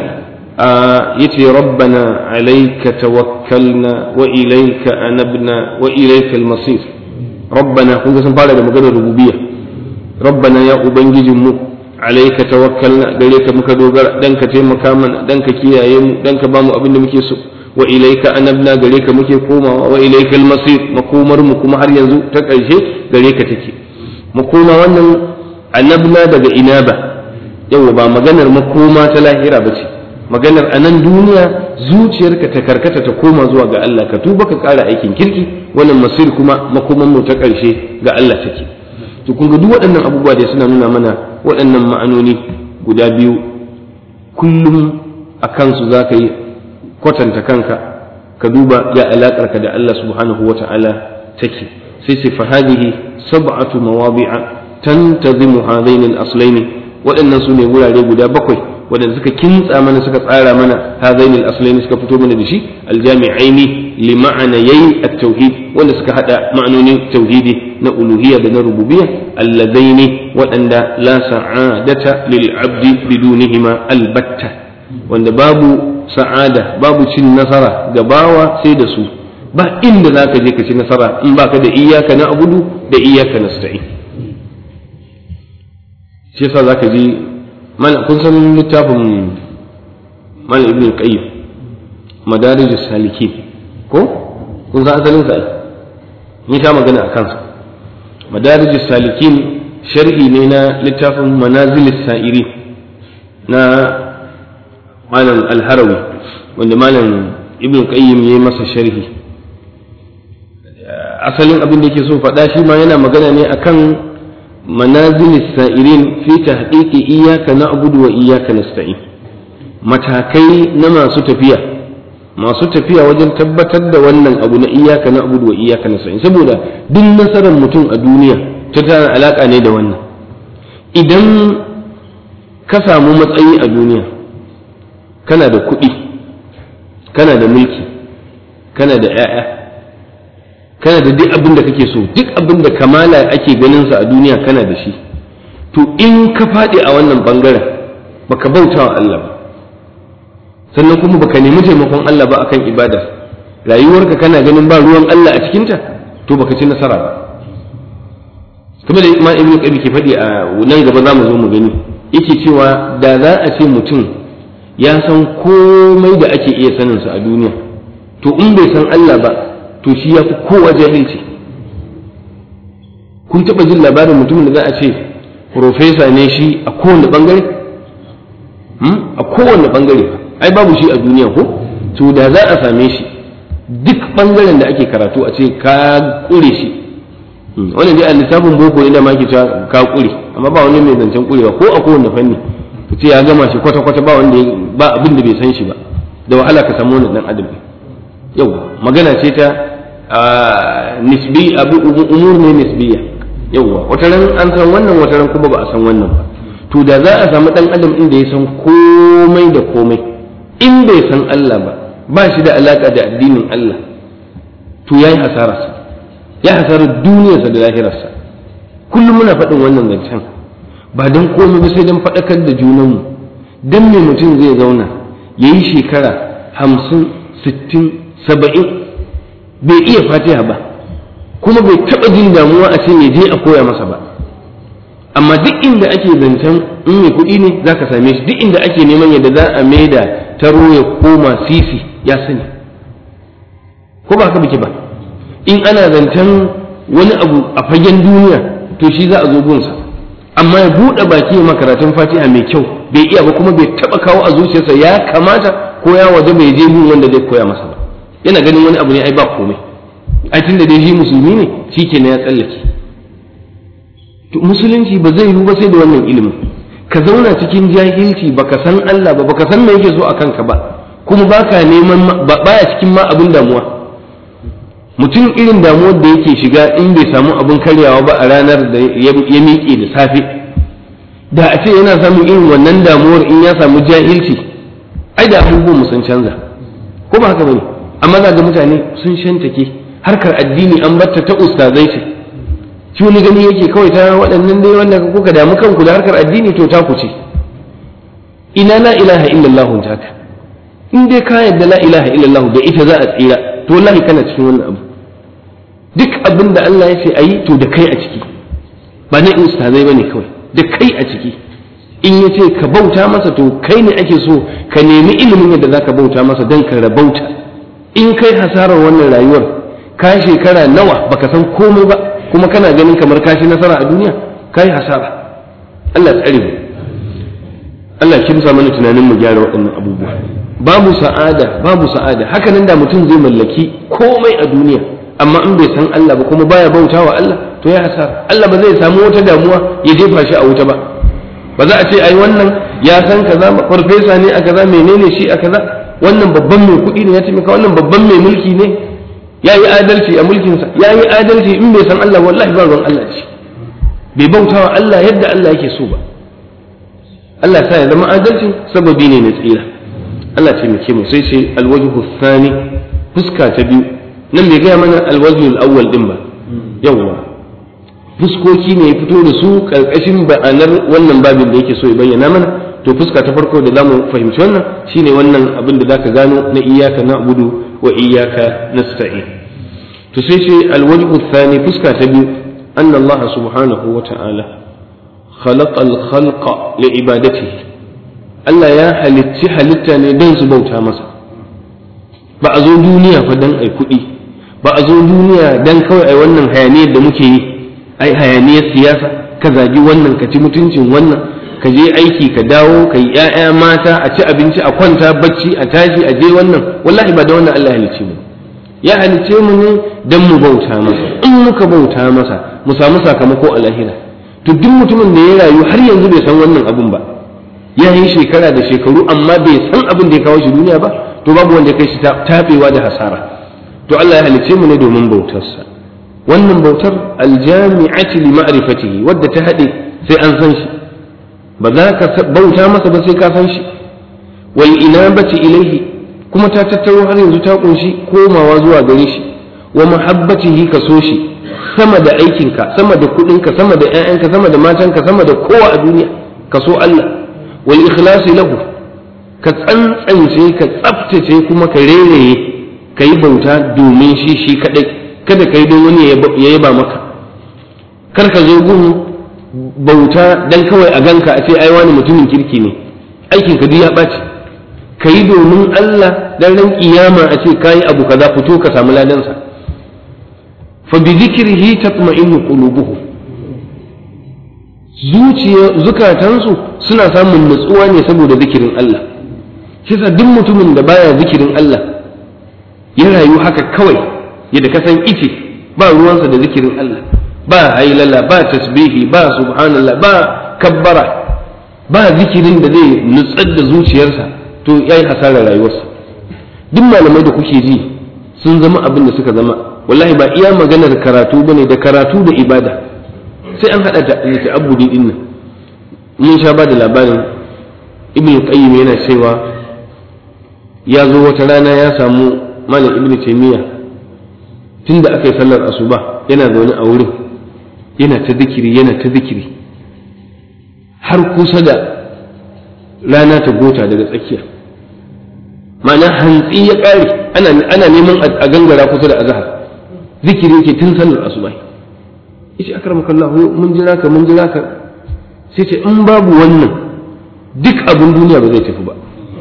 yace rabbana alayka tawakkalna wa ilayka anabna wa ilayka al-masir rabbana kun ga sun fara da maganar rububiyya rabbana ya ubangijinmu alayka tawakkalna gare ka muka dogara dan ka taimaka mana dan ka kiyaye mu dan ka bamu abin da muke so wa ilayka anabna gare ka muke komawa wa ilayka al-masir makomar mu kuma har yanzu ta ƙarshe gare ka take makoma wannan anabna daga inaba yawa ba maganar makoma ta lahira ba ce maganar a nan duniya zuciyarka ta karkata ta koma zuwa ga Allah ka tuba ka ƙara aikin kirki wannan masir kuma makoman mu ta ƙarshe ga Allah take to kun ga duk waɗannan abubuwa da suna nuna mana waɗannan ma'anoni guda biyu kullum a kansu za ka yi kwatanta kanka ka duba ya alaƙarka da Allah subhanahu wa ta'ala take sai ce fa hadihi sab'atu mawadi'a tantazimu hadaini al-aslaini waɗannan su ne wurare guda bakwai waɗanda suka kintsa mana suka tsara mana hadaini al-aslaini suka fito mana da shi aljami'aini li ma'anayai at-tauhid wanda suka hada ma'anonin tauhidi na uluhiyya da na rububiyya alladaini waɗanda la sa'adata lil abdi bidunihima albatta wanda babu sa'ada babu cin nasara ga bawa sai da su ba inda za ka je ka ci nasara in baka da iyaka na abudu da iyaka na sta'in shi yasa za ka ji kun san littafin mal ibn qayyim madarij salikin ko kun san asalin sa ni ta magana a kansa madarij salikin sharhi ne na littafin manazil sa'iri na malam al-harawi wanda malam ibn qayyim yayi masa sharhi asalin abin da yake so faɗa shi ma yana magana ne akan manazil sa'irin fi tahqiqi iyyaka na'budu wa iyyaka nasta'in matakai na masu tafiya masu tafiya wajen tabbatar da wannan abu na iyyaka na'budu wa iyyaka nasta'in saboda duk nasarar mutum a duniya ta tana alaka ne da wannan idan ka samu matsayi a duniya kana da kuɗi kana da mulki kana da 'ya'ya kana da duk abin da kake so duk abin da kamala ake ganin sa a duniya kana da shi to in ka faɗi a wannan bangaren baka bauta wa Allah ba sannan kuma baka nemi taimakon Allah ba akan ibada rayuwarka kana ganin ba ruwan Allah a cikinta to baka ci nasara ba kamar da Imam Ibn Qayyim ke faɗi a nan gaba za mu zo mu gani yake cewa da za a ce mutum ya san komai da ake iya sanin sa a duniya to in bai san Allah ba to shi ya fi kowa jahilci kun taɓa jin labarin mutumin da za a ce profesa ne shi a kowane ɓangare a kowane ɓangare ai babu shi a duniya ko to da za a same shi duk ɓangaren da ake karatu a ce ka ƙure shi wannan dai a lissafin boko ne da ma ke cewa ka ƙure amma ba wani mai zancen ƙurewa ko a kowane fanni ka ce ya gama shi kwata-kwata ba wanda ba abin da bai san shi ba da wahala ka samu wani ɗan adam yau magana ce ta nisbi abu umur ne nisbiya yauwa wata ran an san wannan wata ran kuma ba a san wannan ba to da za a samu dan adam inda ya san komai da komai in bai san Allah ba ba shi da alaka da addinin Allah to yayi hasararsa ya hasarar duniyarsa da lahirarsa kullum muna faɗin wannan zancen ba don komai ba sai don faɗakar da junanmu don me mutum zai zauna ya yi shekara hamsin sittin saba'in bai iya fatiha ba kuma bai taɓa jin damuwa a ce ya je a koya masa ba amma duk inda ake zancen in mai kuɗi ne za ka same shi duk inda ake neman yadda za a maida taro ya koma sisi ya sani ko ba haka bike ba in ana zancen wani abu a fagen duniya to shi za a zo gunsa amma ya buɗe baki ya makaratun fatiha mai kyau bai iya ba kuma bai taɓa kawo a zuciyarsa ya kamata ko ya waje bai je gun wanda zai koya masa ba yana ganin wani abu ne ai ba komai ai tunda dai shi musulmi ne shi ke ya tsallake to musulunci ba zai yiwu ba sai da wannan ilimin ka zauna cikin jahilci baka san Allah ba baka san me yake so a kanka ba kuma baka neman baya cikin ma abin damuwa mutum irin damuwar da yake shiga in bai samu abin karyawa ba a ranar da ya miƙe da safe da a ce yana samun irin wannan damuwar in ya samu jahilci ai da abubuwan mu sun canza ko ba haka bane amma za ga mutane sun shantake harkar addini an batta ta ustazai ce shi wani gani yake kawai ta waɗannan dai wanda kuka damu kanku da harkar addini to ta ku ce ina la ilaha illallah taka in dai ka yadda la ilaha illallah da ita za a tsira to wallahi kana cikin wannan abu duk abin da Allah ya ce ayi to da kai a ciki ba na ustazai bane kawai da kai a ciki in ya ce ka bauta masa to kai ne ake so ka nemi ilimin yadda za ka bauta masa don ka rabauta in kai hasarar wannan rayuwar ka shekara nawa baka san komai ba kuma kana ganin kamar ka shi nasara a duniya ka yi hasara Allah tsare mu Allah kimsa mana tunanin mu gyara waɗannan abubuwa babu sa'ada babu sa'ada haka nan da mutum zai mallaki komai a duniya amma in bai san Allah ba kuma baya bautawa Allah to ya hasara Allah ba zai samu wata damuwa ya jefa shi a wuta ba ba za a ce ai wannan ya san kaza farfesa ne a kaza menene shi a kaza wannan babban mai kuɗi ne ya taimaka wannan babban mai mulki ne ya yi adalci a mulkinsa ya yi adalci in bai san Allah wallahi ba ruwan Allah shi bai bautawa Allah yadda Allah yake so ba Allah sa ya zama adalci sababi ne na tsira Allah taimake mu sai ce alwajhu thani fuska ta biyu nan bai gaya mana alwajhu al-awwal din ba yawwa fuskoki ne ya fito da su karkashin ba'anar wannan babin da yake so ya bayyana mana to fuska ta farko da zamu fahimci wannan shine wannan abin da zaka gano na iyyaka na'budu wa iyyaka nasta'in to sai ce alwajhu thani fuska ta biyu anna Allah subhanahu wa ta'ala khalaqa al-khalqa li ibadatihi Allah ya halitti halitta ne don su bauta masa ba a zo duniya fa dan ai kuɗi ba a zo duniya dan kawai ai wannan hayaniyar da muke yi ai hayaniyar siyasa ka zagi wannan ka ci mutuncin wannan ka je aiki ka dawo ka yi ‘ya'ya mata a ci abinci a kwanta bacci a tashi a je wannan wallahi ba da wannan Allah halicce mu ya halicce mu ne don mu bauta masa in muka bauta masa mu samu sakamako a lahira to duk mutumin da ya rayu har yanzu bai san wannan abun ba ya yi shekara da shekaru amma bai san abin da ya kawo shi duniya ba to babu wanda ya kai shi tafewa da hasara to Allah ya halicce mu ne domin bautarsa wannan bautar aljami'ati li ma'rifatihi wadda ta haɗe sai an san shi ba za ka bauta masa ba sai ka san shi wal inabati ilaihi kuma ta tattaro har yanzu ta kunshi komawa zuwa gare shi wa mahabbatihi ka so shi sama da aikinka sama da kuɗinka sama da ƴaƴanka sama da matanka sama da kowa a duniya ka so Allah wal ikhlasi lahu ka tsantsance ka tsaftace kuma ka rereye ka yi bauta domin shi shi kadai kada ka yi don wani ya yaba maka kar ka zo gun bauta dan kawai a ganka a ce ai wani mutumin kirki ne aikin ka duk ya ɓaci ka yi domin Allah dan ran kiyama a ce kayi abu kaza fito ka samu ladansa fa bi zikrihi tatma'innu qulubuhum zuciya zukatansu suna samun nutsuwa ne saboda zikirin Allah shi duk mutumin da baya zikirin Allah ya rayu haka kawai yadda ka san ice ba ruwansa da zikirin Allah ba hailala ba tasbihi ba subhanallah ba kabbara ba zikirin da zai nutsar da zuciyarsa to yayi hasarar rayuwarsa duk malamai da kuke ji sun zama abin da suka zama wallahi ba iya maganar karatu bane da karatu da ibada sai an hada da ta'abbudi din nan mun sha ba da labarin ibnu qayyim yana cewa ya zo wata rana ya samu malam ibnu taymiya tunda aka yi sallar asuba yana zaune a wurin yana ta zikiri yana ta zikiri har kusa da rana ta gota daga tsakiya ma'ana hantsi ya ƙare ana neman a gangara kusa da azhar zikiri yake tun sallar asuba yace akramakallahu mun jira ka mun jira ka sai ce in babu wannan duk abin duniya ba zai tafi ba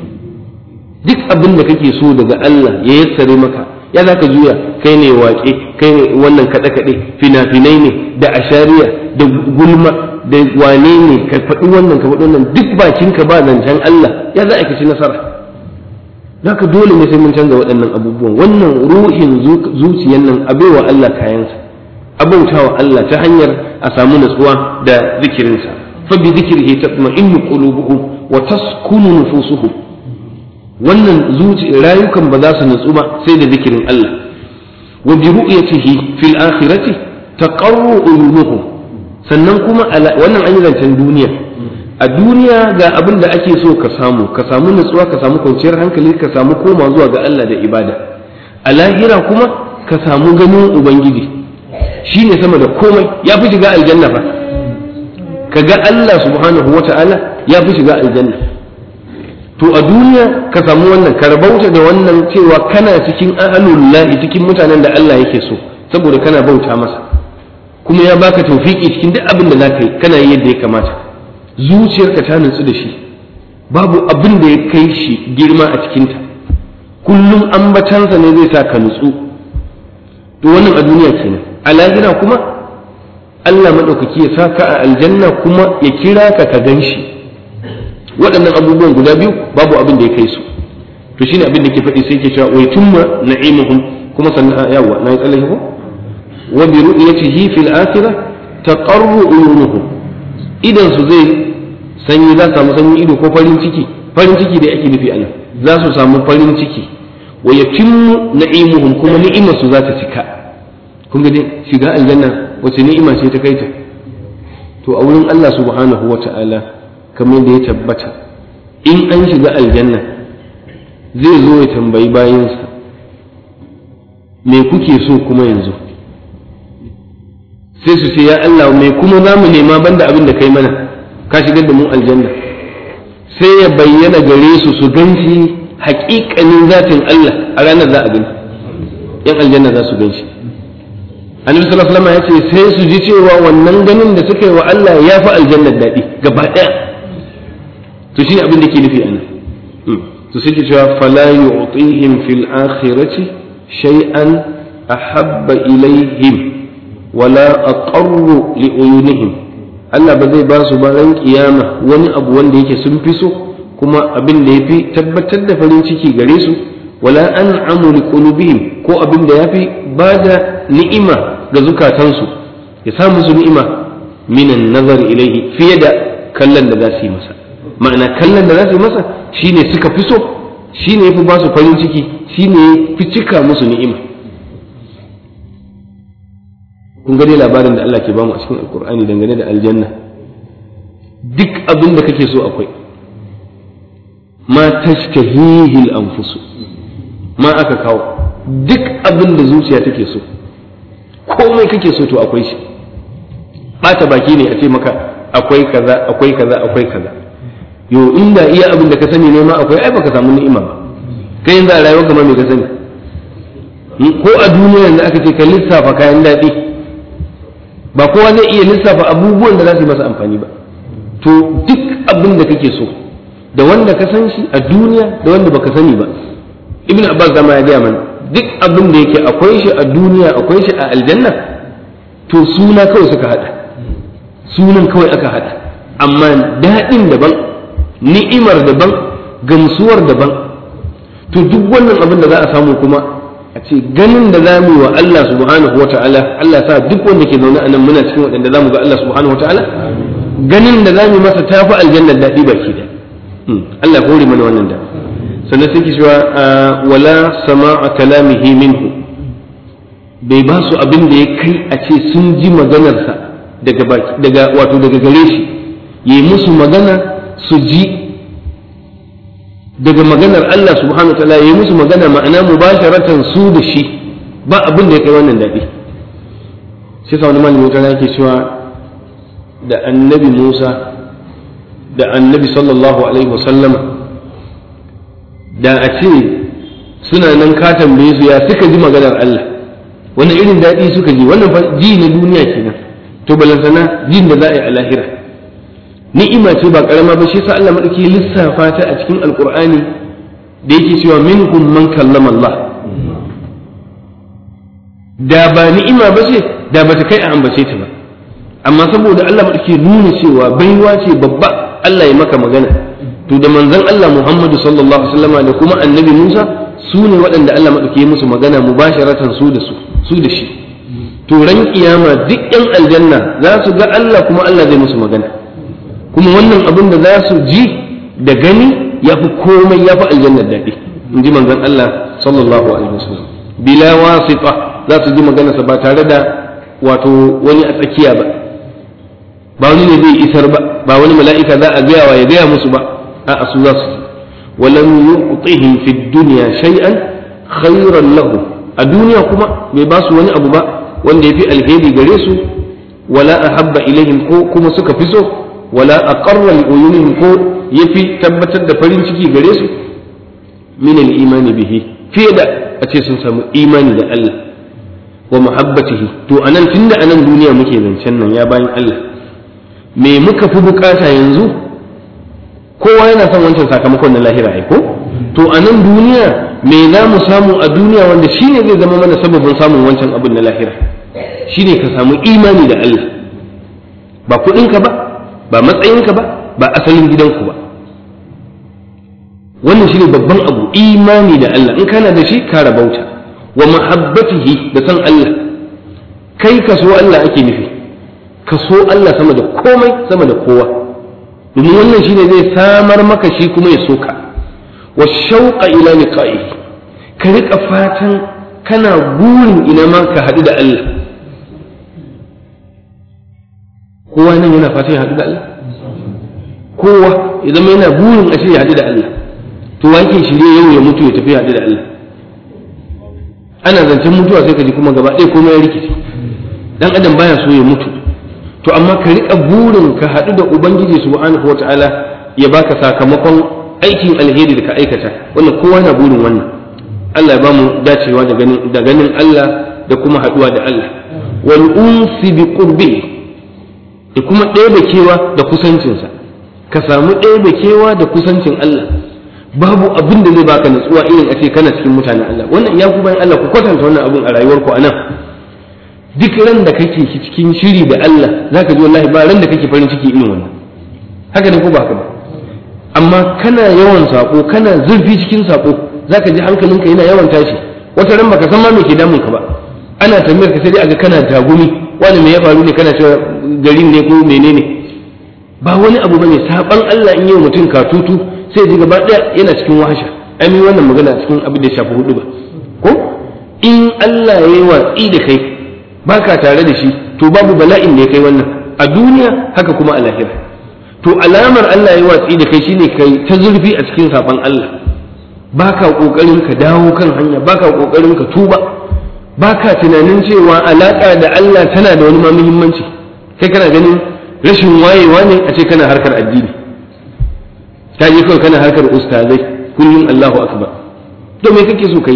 duk abin da kake so daga Allah ya yassare maka ya za ka juya kai ne waƙe kai ne wannan kaɗe-kaɗe fina-finai ne da ashariya da gulma da wane ne ka faɗi wannan ka faɗi wannan duk bakinka ba zancen Allah ya za a ci nasara za ka dole ne sai mun canza waɗannan abubuwan wannan ruhin zuciyan nan a baiwa Allah kayansa a bautawa Allah ta hanyar a samu natsuwa da zikirinsa fa bi zikrihi tatma'innu qulubuhum wa taskunu nufusuhum wannan zuci rayukan ba za su nutsu ba sai da zikirin Allah wa bi ru'yatihi fil akhirati taqarru uyunuhum sannan kuma wannan an yi zancen duniya a duniya ga abin da ake so ka samu ka samu nutsuwa ka samu kwanciyar hankali ka samu koma zuwa ga Allah da ibada a lahira kuma ka samu ganin ubangiji shine sama da komai ya fi shiga aljanna fa ka ga Allah subhanahu wata'ala ya fi shiga aljanna to a duniya ka samu wannan ka rabauta da wannan cewa kana cikin ahlullahi cikin mutanen da Allah yake so saboda kana bauta masa kuma ya baka tawfiki cikin duk abin da zaka yi kana yi yadda ya kamata zuciyarka ta nutsu da shi babu abin da ya kai shi girma a cikinta kullum ambatansa ne zai sa ka nutsu to wannan a duniya kenan a lahira kuma Allah maɗaukaki ya sa ka a aljanna kuma ya kira ka ka gan shi waɗannan abubuwan guda biyu babu abin da ya kai su to shine abin da ke faɗi sai ke cewa wai tumma na'imuhum kuma sannan yawa na yi tsallake ko wa bi ru'yatihi fil akhirah taqarru uyunuhum idan su zai sanyi za su samu sanyi ido ko farin ciki farin ciki da ake nufi anan za su samu farin ciki wa yatimmu na'imuhum kuma ni'imar su za ta cika kun ga dai shiga aljanna wace ni'ima ce ta kai ta to a wurin Allah subhanahu wa ta'ala kamar da ya tabbata in an shiga aljanna zai zo ya tambayi bayansa me kuke so kuma yanzu sai su ce ya Allah me kuma za mu nema banda abin da kai mana ka shigar da mu aljanna sai ya bayyana gare su su ganshi haƙiƙanin zatin Allah a ranar za a gani yan aljanna za su ganshi annabi sallallahu alaihi wasallam ya ce sai su ji cewa wannan ganin da suka yi wa Allah ya fi aljannar daɗi gaba ɗaya to shine abin da ke nufi anan to suke cewa fala yu'tihim fil akhirati shay'an ahabba ilaihim wala aqarru li uyunihim Allah ba zai ba su ba ran kiyama wani abu wanda yake sun fi so kuma abin da yafi tabbatar da farin ciki gare su wala an'amu li qulubihim ko abin da yafi bada ni'ima ga zukatansu ya sa musu ni'ima minan nazar ilaihi fiye da kallon da za su yi masa ma'ana kallon da za su yi masa shine suka fi so shine yafi ba su farin ciki shine fi cika musu ni'ima kun gani labarin da Allah ke bamu a cikin alkur'ani dangane da aljanna duk abin da kake so akwai ma tashtahihi al-anfusu ma aka kawo duk abin da zuciya take so komai kake so to akwai shi bata baki ne a ce maka akwai kaza akwai kaza akwai kaza yo inda iya abin da ka sani ne ma akwai ai baka samu ni'ima ba kai yanzu a rayuwar kamar me ka sani ko a duniya yanzu aka ce ka lissafa kayan daɗi ba kowa zai iya lissafa abubuwan da za su yi masa amfani ba to duk abin da kake so da wanda ka san shi a duniya da wanda baka sani ba ibn abbas zama ya gaya mana duk abin da yake akwai shi a duniya akwai shi a aljanna to suna kawai suka hada sunan kawai aka hada amma daɗin daban ni'imar daban gamsuwar daban to duk wannan abin da za a samu kuma a ce ganin da za mu yi wa Allah subhanahu wa ta'ala Allah sa duk wanda ke zaune a nan muna cikin waɗanda za mu ga Allah subhanahu wa ta'ala ganin da za mu yi masa tafi aljannar daɗi baki da Allah hore mana wannan da sannan sai ki cewa wala sama'a kalamihi minhu bai ba su abin da ya kai a ce sun ji maganarsa daga daga wato daga gare shi yi musu magana su ji daga maganar Allah subhanahu ta'ala ya yi musu magana ma'ana mubasharatan su da shi ba abin da ya kai wannan daɗi sai sa wani malami wata yake cewa da annabi Musa da annabi sallallahu alaihi wasallama da a ce suna nan ka tambaye su ya suka ji maganar Allah wani irin daɗi suka ji wannan ji na duniya kenan to balantana jin da za a yi a lahira ni'ima ce ba karama ba shi sa Allah madauki lissafa ta a cikin alqur'ani da yake cewa minhum man kallama Allah da ba ni'ima ba ce da bata kai a ambace ta ba amma saboda Allah madauki nuna cewa baiwa ce babba Allah ya maka magana to da manzon Allah Muhammadu sallallahu alaihi wasallam da kuma annabi Musa su ne waɗanda Allah madauki musu magana mubasharatan su da su su da shi to ran kiyama duk yan aljanna za su ga Allah kuma Allah zai musu magana kuma wannan abin da za su ji da gani ya fi komai ya fi aljannar daɗi in ji manzon Allah sallallahu alaihi wasallam bila wasita za su ji maganarsa ba tare da wato wani a tsakiya ba ba wani ne zai isar ba ba wani mala'ika za a gaya wa ya gaya musu ba a su za su ji walam yu'tihim fi dunya shay'an khayran lahu a duniya kuma bai ba su wani abu ba wanda ya fi alheri gare su wala ahabba ilaihim ko kuma suka fi so wala aqarra li uyunihim ko yafi tabbatar da farin ciki gare su min al-iman bihi fiye da a ce sun samu imani da Allah wa muhabbatihi to anan tunda anan duniya muke zancen nan ya bayan Allah me muka fi bukata yanzu kowa yana son wancan sakamakon na lahira ai ko to anan duniya me za mu samu a duniya wanda shine zai zama mana sababin samun wancan abin na lahira shine ka samu imani da Allah ba kuɗinka ba ba matsayinka ba ba asalin gidanku ba wannan shine babban abu imani da Allah in kana da shi ka rabauta wa mahabbatihi da san Allah kai ka so Allah ake nufi ka so Allah sama da komai sama da kowa domin wannan shine zai samar maka shi kuma ya so ka wa shauqa ila liqa'ihi ka rika fatan kana burin ina ma ka haɗu da Allah kowa nan yana fatan ya haɗu da Allah kowa ya zama yana burin a ya haɗu da Allah to wanke shirye yau ya mutu ya tafi haɗu da Allah ana zancen mutuwa sai ka ji kuma gaba ɗaya komai ya rikici dan adam baya so ya mutu to amma ka riƙa burin ka haɗu da ubangiji subhanahu wataala ya baka sakamakon aikin alheri da ka aikata wannan kowa na burin wannan Allah ya bamu dacewa da ganin da ganin Allah da kuma haduwa da Allah wal unsi bi qurbi da kuma ɗebe kewa da kusancinsa ka samu ɗebe kewa da kusancin Allah babu abin da zai baka natsuwa irin a ce kana cikin mutanen Allah wannan ya ku bayan Allah ku kwatanta wannan abun a rayuwarku anan duk ran da kake cikin shiri da Allah zaka ji wallahi ba ran da kake farin ciki irin wannan haka ne ko ba haka ba amma kana yawan sako kana zurfi cikin sako zaka ji hankalinka yana yawan tashi wata ran baka san ma me ke damun ka ba ana tambayar ka sai dai aga kana tagumi wani me ya faru ne kana cewa garin ne ko menene ba wani abu bane saban Allah in yi mutum katutu sai ji gaba daya yana cikin wahasha ai mun wannan magana cikin abin da ya shafi hudu ba ko in Allah ya yi watsi da kai baka tare da shi to babu bala'in da ya kai wannan a duniya haka kuma a lahira to alamar Allah ya yi watsi da kai shine kai ta zurfi a cikin saban Allah baka kokarin ka dawo kan hanya baka kokarin ka tuba baka tunanin cewa alaka da Allah tana da wani ma muhimmanci kai kana ganin rashin wayewa ne a ce kana harkar addini ta je kawai kana harkar ustazai kullum Allahu akbar to me kake so kai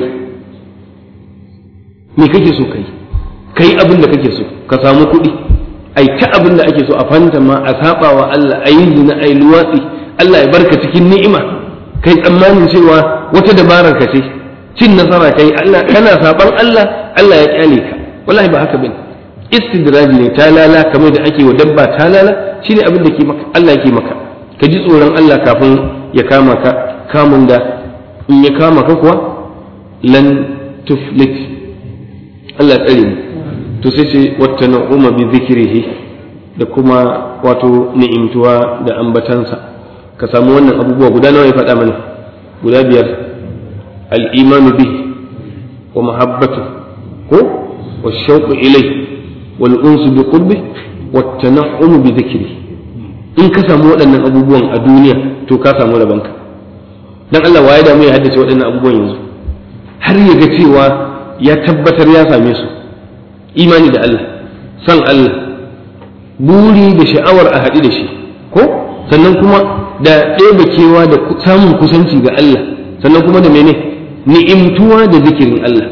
me kake so kai kai abin da kake so ka samu kuɗi ai ta abin da ake so a fanta ma a saba wa Allah a yi zina a yi luwatsi Allah ya barka cikin ni'ima kai tsammanin cewa wata dabarar ka ce cin nasara kai Allah kana saban Allah Allah ya kyale ka wallahi ba haka bane istidraji ne talala kamar da ake wa dabba talala shine abin da ke maka Allah yake maka ka ji tsoron Allah kafin ya kama ka kamun da in ya kama ka kuwa lan tuflit Allah tsare mu to sai ce wata na'uma bi zikrihi da kuma wato ni'imtuwa da ambatansa ka samu wannan abubuwa guda nawa ya faɗa mana guda biyar al-imanu bi wa mahabbatu ko wa shauqu ilayhi wal unsu bi qurbi wa tana'umu bi zikrihi in ka samu waɗannan abubuwan a duniya to ka samu rabanka dan Allah waye da mu ya haddace waɗannan abubuwan yanzu har ya ga cewa ya tabbatar ya same su imani da Allah san Allah buri da sha'awar a haɗu da shi ko sannan kuma da ɗebe kewa da samun kusanci ga Allah sannan kuma da mene ni'imtuwa da zikirin Allah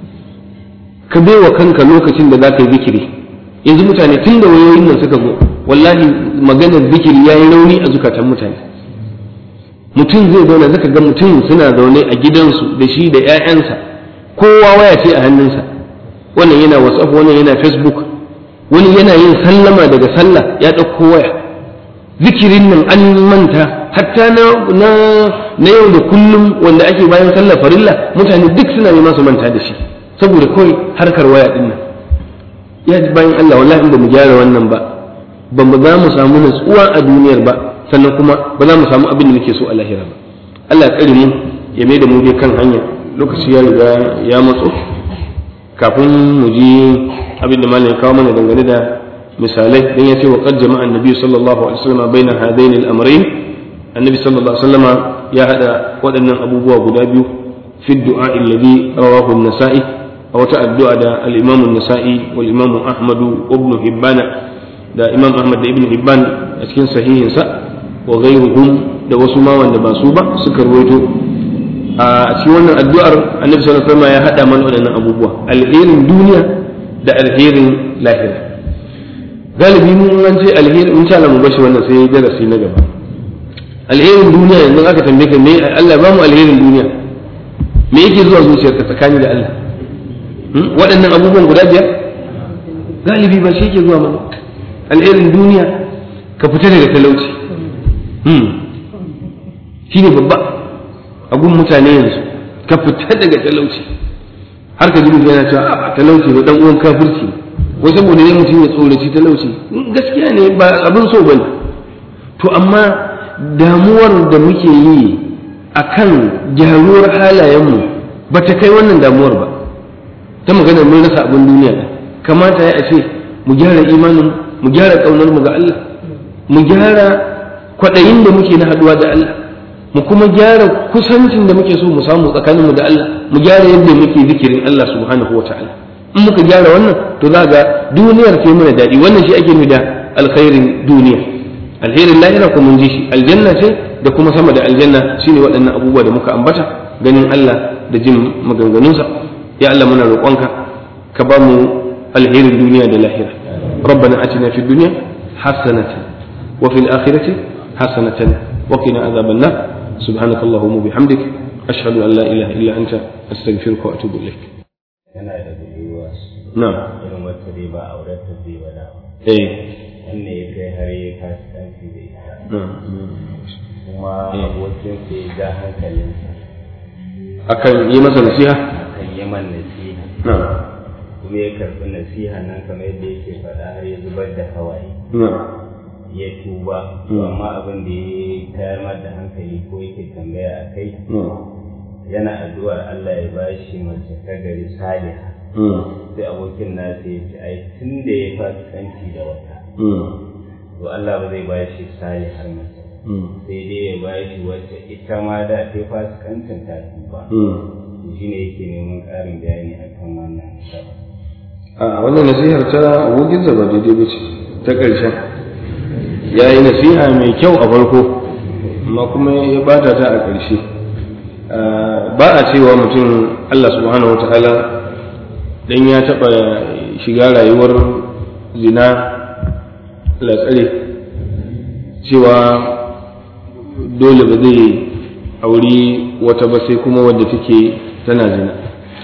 ka baiwa kanka lokacin da za ka yi zikiri yanzu mutane tun da wayoyin nan suka zo wallahi maganar zikiri ya yi rauni a zukatan mutane mutum zai zauna zaka ga mutum suna zaune a gidansu da shi da 'ya'yansa kowa waya ce a hannunsa wannan yana whatsapp wannan yana facebook wani yana yin sallama daga sallah ya ɗauko waya zikirin nan an manta hatta na na na yau da kullum wanda ake bayan sallar farilla mutane duk suna nema su manta da shi saboda kawai harkar waya din nan ya bayan Allah wallahi in ba mu gyara wannan ba ba mu za mu samu natsuwa a duniyar ba sannan kuma ba za mu samu abin da muke so a lahira ba Allah ya tsare mu ya mai da mu dai kan hanya lokaci ya riga ya matso kafin mu ji abin da malam ya kawo mana dangane da misalai dan ya ce wa qad jama'a annabi sallallahu alaihi wasallam baina hadaini al-amrayn annabi sallallahu alaihi wasallam ya hada waɗannan abubuwa guda biyu fi du'a alladhi rawahu an-nasa'i a wata addu'a da al-imam an-nasa'i wal imam ahmad ibn hibban da imam ahmad da ibn hibban a cikin sahihinsa wa ghayruhum da wasu ma wanda ba su ba suka ruwaito a cikin wannan addu'ar annabi sallallahu alaihi wasallam ya hada mana waɗannan abubuwa alherin duniya da alherin lahira galibi mun an ce alheri in sha Allah mu bashi wannan sai darasi na gaba alherin duniya yanzu aka tambaye ka me Allah ba mu alherin duniya me yake zuwa zuciyarka tsakani da Allah waɗannan abubuwan guda biyar galibi ba shi yake zuwa mana alherin duniya ka fita daga talauci shi ne babba a gun mutane yanzu ka fita daga talauci har ka ji mutum yana cewa a talauci ba dan uwan kafirci wai saboda ne mutum ya tsoraci talauci gaskiya ne ba abin so bane to amma damuwar da muke yi akan gyaruwar halayenmu ba ta kai wannan damuwar ba ta magana mun rasa abin duniya kamata ya ce mu gyara imanin mu gyara kaunar mu ga Allah mu gyara kwaɗayin da muke na haɗuwa da Allah mu kuma gyara kusancin da muke so mu samu tsakanin mu da Allah mu gyara yadda muke zikirin Allah subhanahu wa ta'ala in muka gyara wannan to za ga duniyar ce mana daɗi wannan shi ake da alkhairin duniya alherin lahira ko mun ji shi aljanna ce da kuma sama da aljanna shine waɗannan abubuwa da muka ambata ganin Allah da jin maganganunsa ya Allah muna roƙonka ka ba mu alherin duniya da lahira ربنا اتنا في الدنيا حسنه وفي الاخره حسنه وقنا عذاب النار سبحانك اللهم وبحمدك اشهد ان لا اله الا انت استغفرك واتوب اليك yana da budurwa نعم irin wacce dai ba auren ta zai wada ايه wanne ya kai har ya kasuwanci da ita نعم kuma abokin sa ya ja hankalinsa akan yi masa nasiha akan yaman nasiha na'am kuma ya karɓi nasiha nan kamar yadda yake faɗa har ya zubar da hawaye na'am ya tuba to amma abin da ya tayar mar da hankali ko yake tambaya a kai na'am yana addu'ar Allah ya bashi mace ta gari saliha mm sai abokin nasa ya ce ai tun da ya fasikanci da wata mm to Allah ba zai bashi salihar mace ba. mm sai dai ya bashi wacce ita ma da ta yi fasikancin ta tuba mm to shine yake neman ƙarin bayani akan wannan gaba a wannan nasihar ta abokinsa ba daidai ba ce ta ƙarshen ya yi nasiha mai kyau a farko amma kuma ya bata ta a ƙarshe ba a cewa mutum Allah subhanahu wa ta'ala dan ya taɓa shiga rayuwar zina latsare cewa dole ba zai auri wata ba sai kuma wadda take tana zina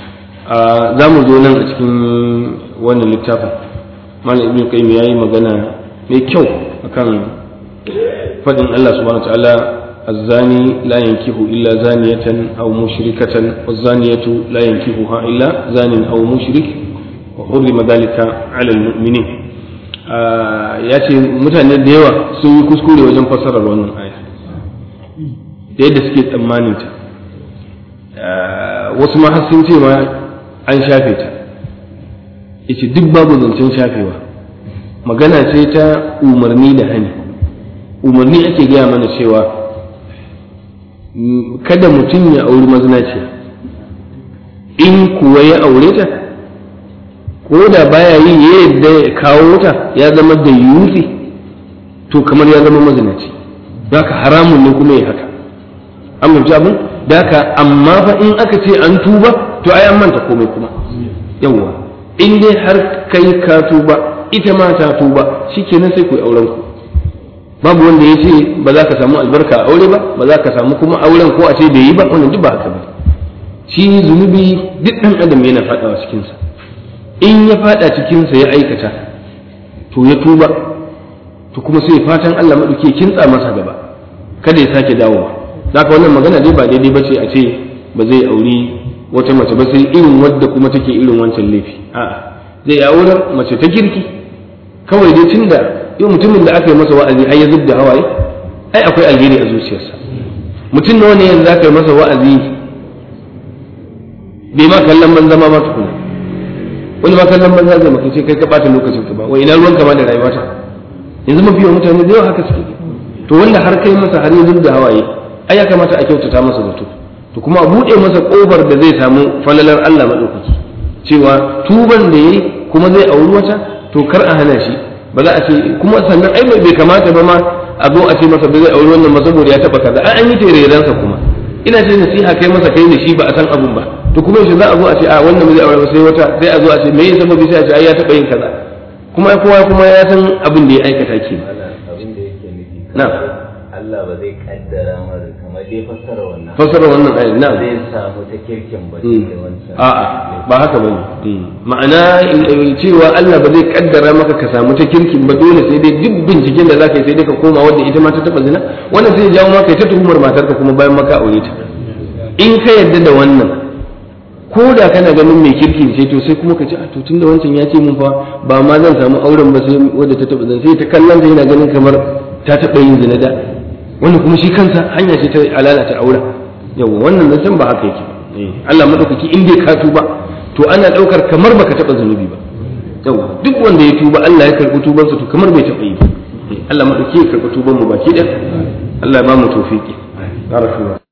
za mu zo nan a cikin wannan littafin malam ibn qayyim yayi magana mai kyau akan fadin Allah subhanahu wataala الزاني لا ينكح إلا زانية أو مشركة والزانية لا ينكحها إلا زان أو مشرك وحرم ذلك على المؤمنين ya ce mutane da yawa sun yi kuskure wajen fassarar wannan aya da yadda suke tsammanin ta wasu ma har sun ce ma an shafe ta yace duk babu zancen shafewa magana ce ta umarni da hani umarni ake gaya mana cewa kada mutum ya auri mazinaciya in kuwa ya aure ta ko da baya yi ya yadda ya kawo ta ya zama da yusi to kamar ya zama mazinaci ka haramun ne kuma ya haka an mafi abin da ka amma fa in aka ce an tuba to ai an manta komai kuma yawwa in dai har kai ka tuba ita ma ta tuba shikenan sai ku yi auren ku babu wanda ya ce ba za ka samu albarka a aure ba ba za ka samu kuma auren ko a ce bai yi ba wannan duk ba haka ba shi zunubi duk ɗan adam yana faɗawa cikinsa in ya faɗa cikinsa ya aikata to ya tuba to kuma sai fatan Allah maɗauki kintsa masa gaba kada ya sake dawowa za ka wannan magana dai ba daidai ba ce a ce ba zai auri wata mace ba sai irin wadda kuma take irin wancan laifi a'a zai aurar mace ta kirki kawai dai tunda yau mutumin da aka yi masa wa'azi har ya zub da hawaye ai akwai alheri a zuciyarsa mutum nawa ne yanzu aka yi masa wa'azi bai ma kallon banza ma ma tukuna wani ma kallon banza zai maka ce kai ka bata lokacin ka ba wai ina ruwan kama da rayuwata yanzu mafi yawan mutane da yawa haka suke to wanda har kai masa har ya zub da hawaye ai ya kamata a kyautata masa zato to kuma a buɗe masa ƙofar da zai samu falalar Allah maɗaukaki cewa tuban da yayi kuma zai auri wata to kar a hana shi ba za a ce kuma sannan ai bai kamata ba ma a zo a ce masa ba zai auri wannan ba saboda ya taba kaza an yi tererensa kuma ina ce nasiha kai masa kai da shi ba a san abun ba to kuma yaushe za a zo a ce a wannan ba zai aure ba sai wata sai a zo a ce me yasa sababi sai a ce ai ya taba yin kaza kuma kowa kuma ya san abin da ya aikata ke abin da yake nufi na Allah ba zai kaddara mar kamar dai fassara wannan fassara wannan ayat na zai samu ta kirkin ba da wancan a'a ba haka bane ma'ana cewa Allah ba zai kaddara maka ka samu ta kirkin ba dole sai dai duk binciken da zaka yi sai dai ka koma wanda ita ma ta taba zina wannan sai ya jawo maka ta tuhumar matarka kuma bayan maka aure ta in ka yarda da wannan ko da kana ganin mai kirkin ce to sai kuma ka ce a to tunda wancan ya ce mun fa ba ma zan samu auren ba sai wadda ta taba zina sai ta kallon ta yana ganin kamar ta taba yin zina da wannan kuma shi kansa hanya ce ta alalata auren yawa wannan zancen ba haka yake ba Allah madaukaki in dai ka tuba to ana daukar kamar baka taba zunubi ba yawa duk wanda ya tuba Allah ya karbi tubansa to kamar bai taba yi ba Allah madaukaki ya karbi tuban mu baki da Allah ya ba mu tawfiki barakallahu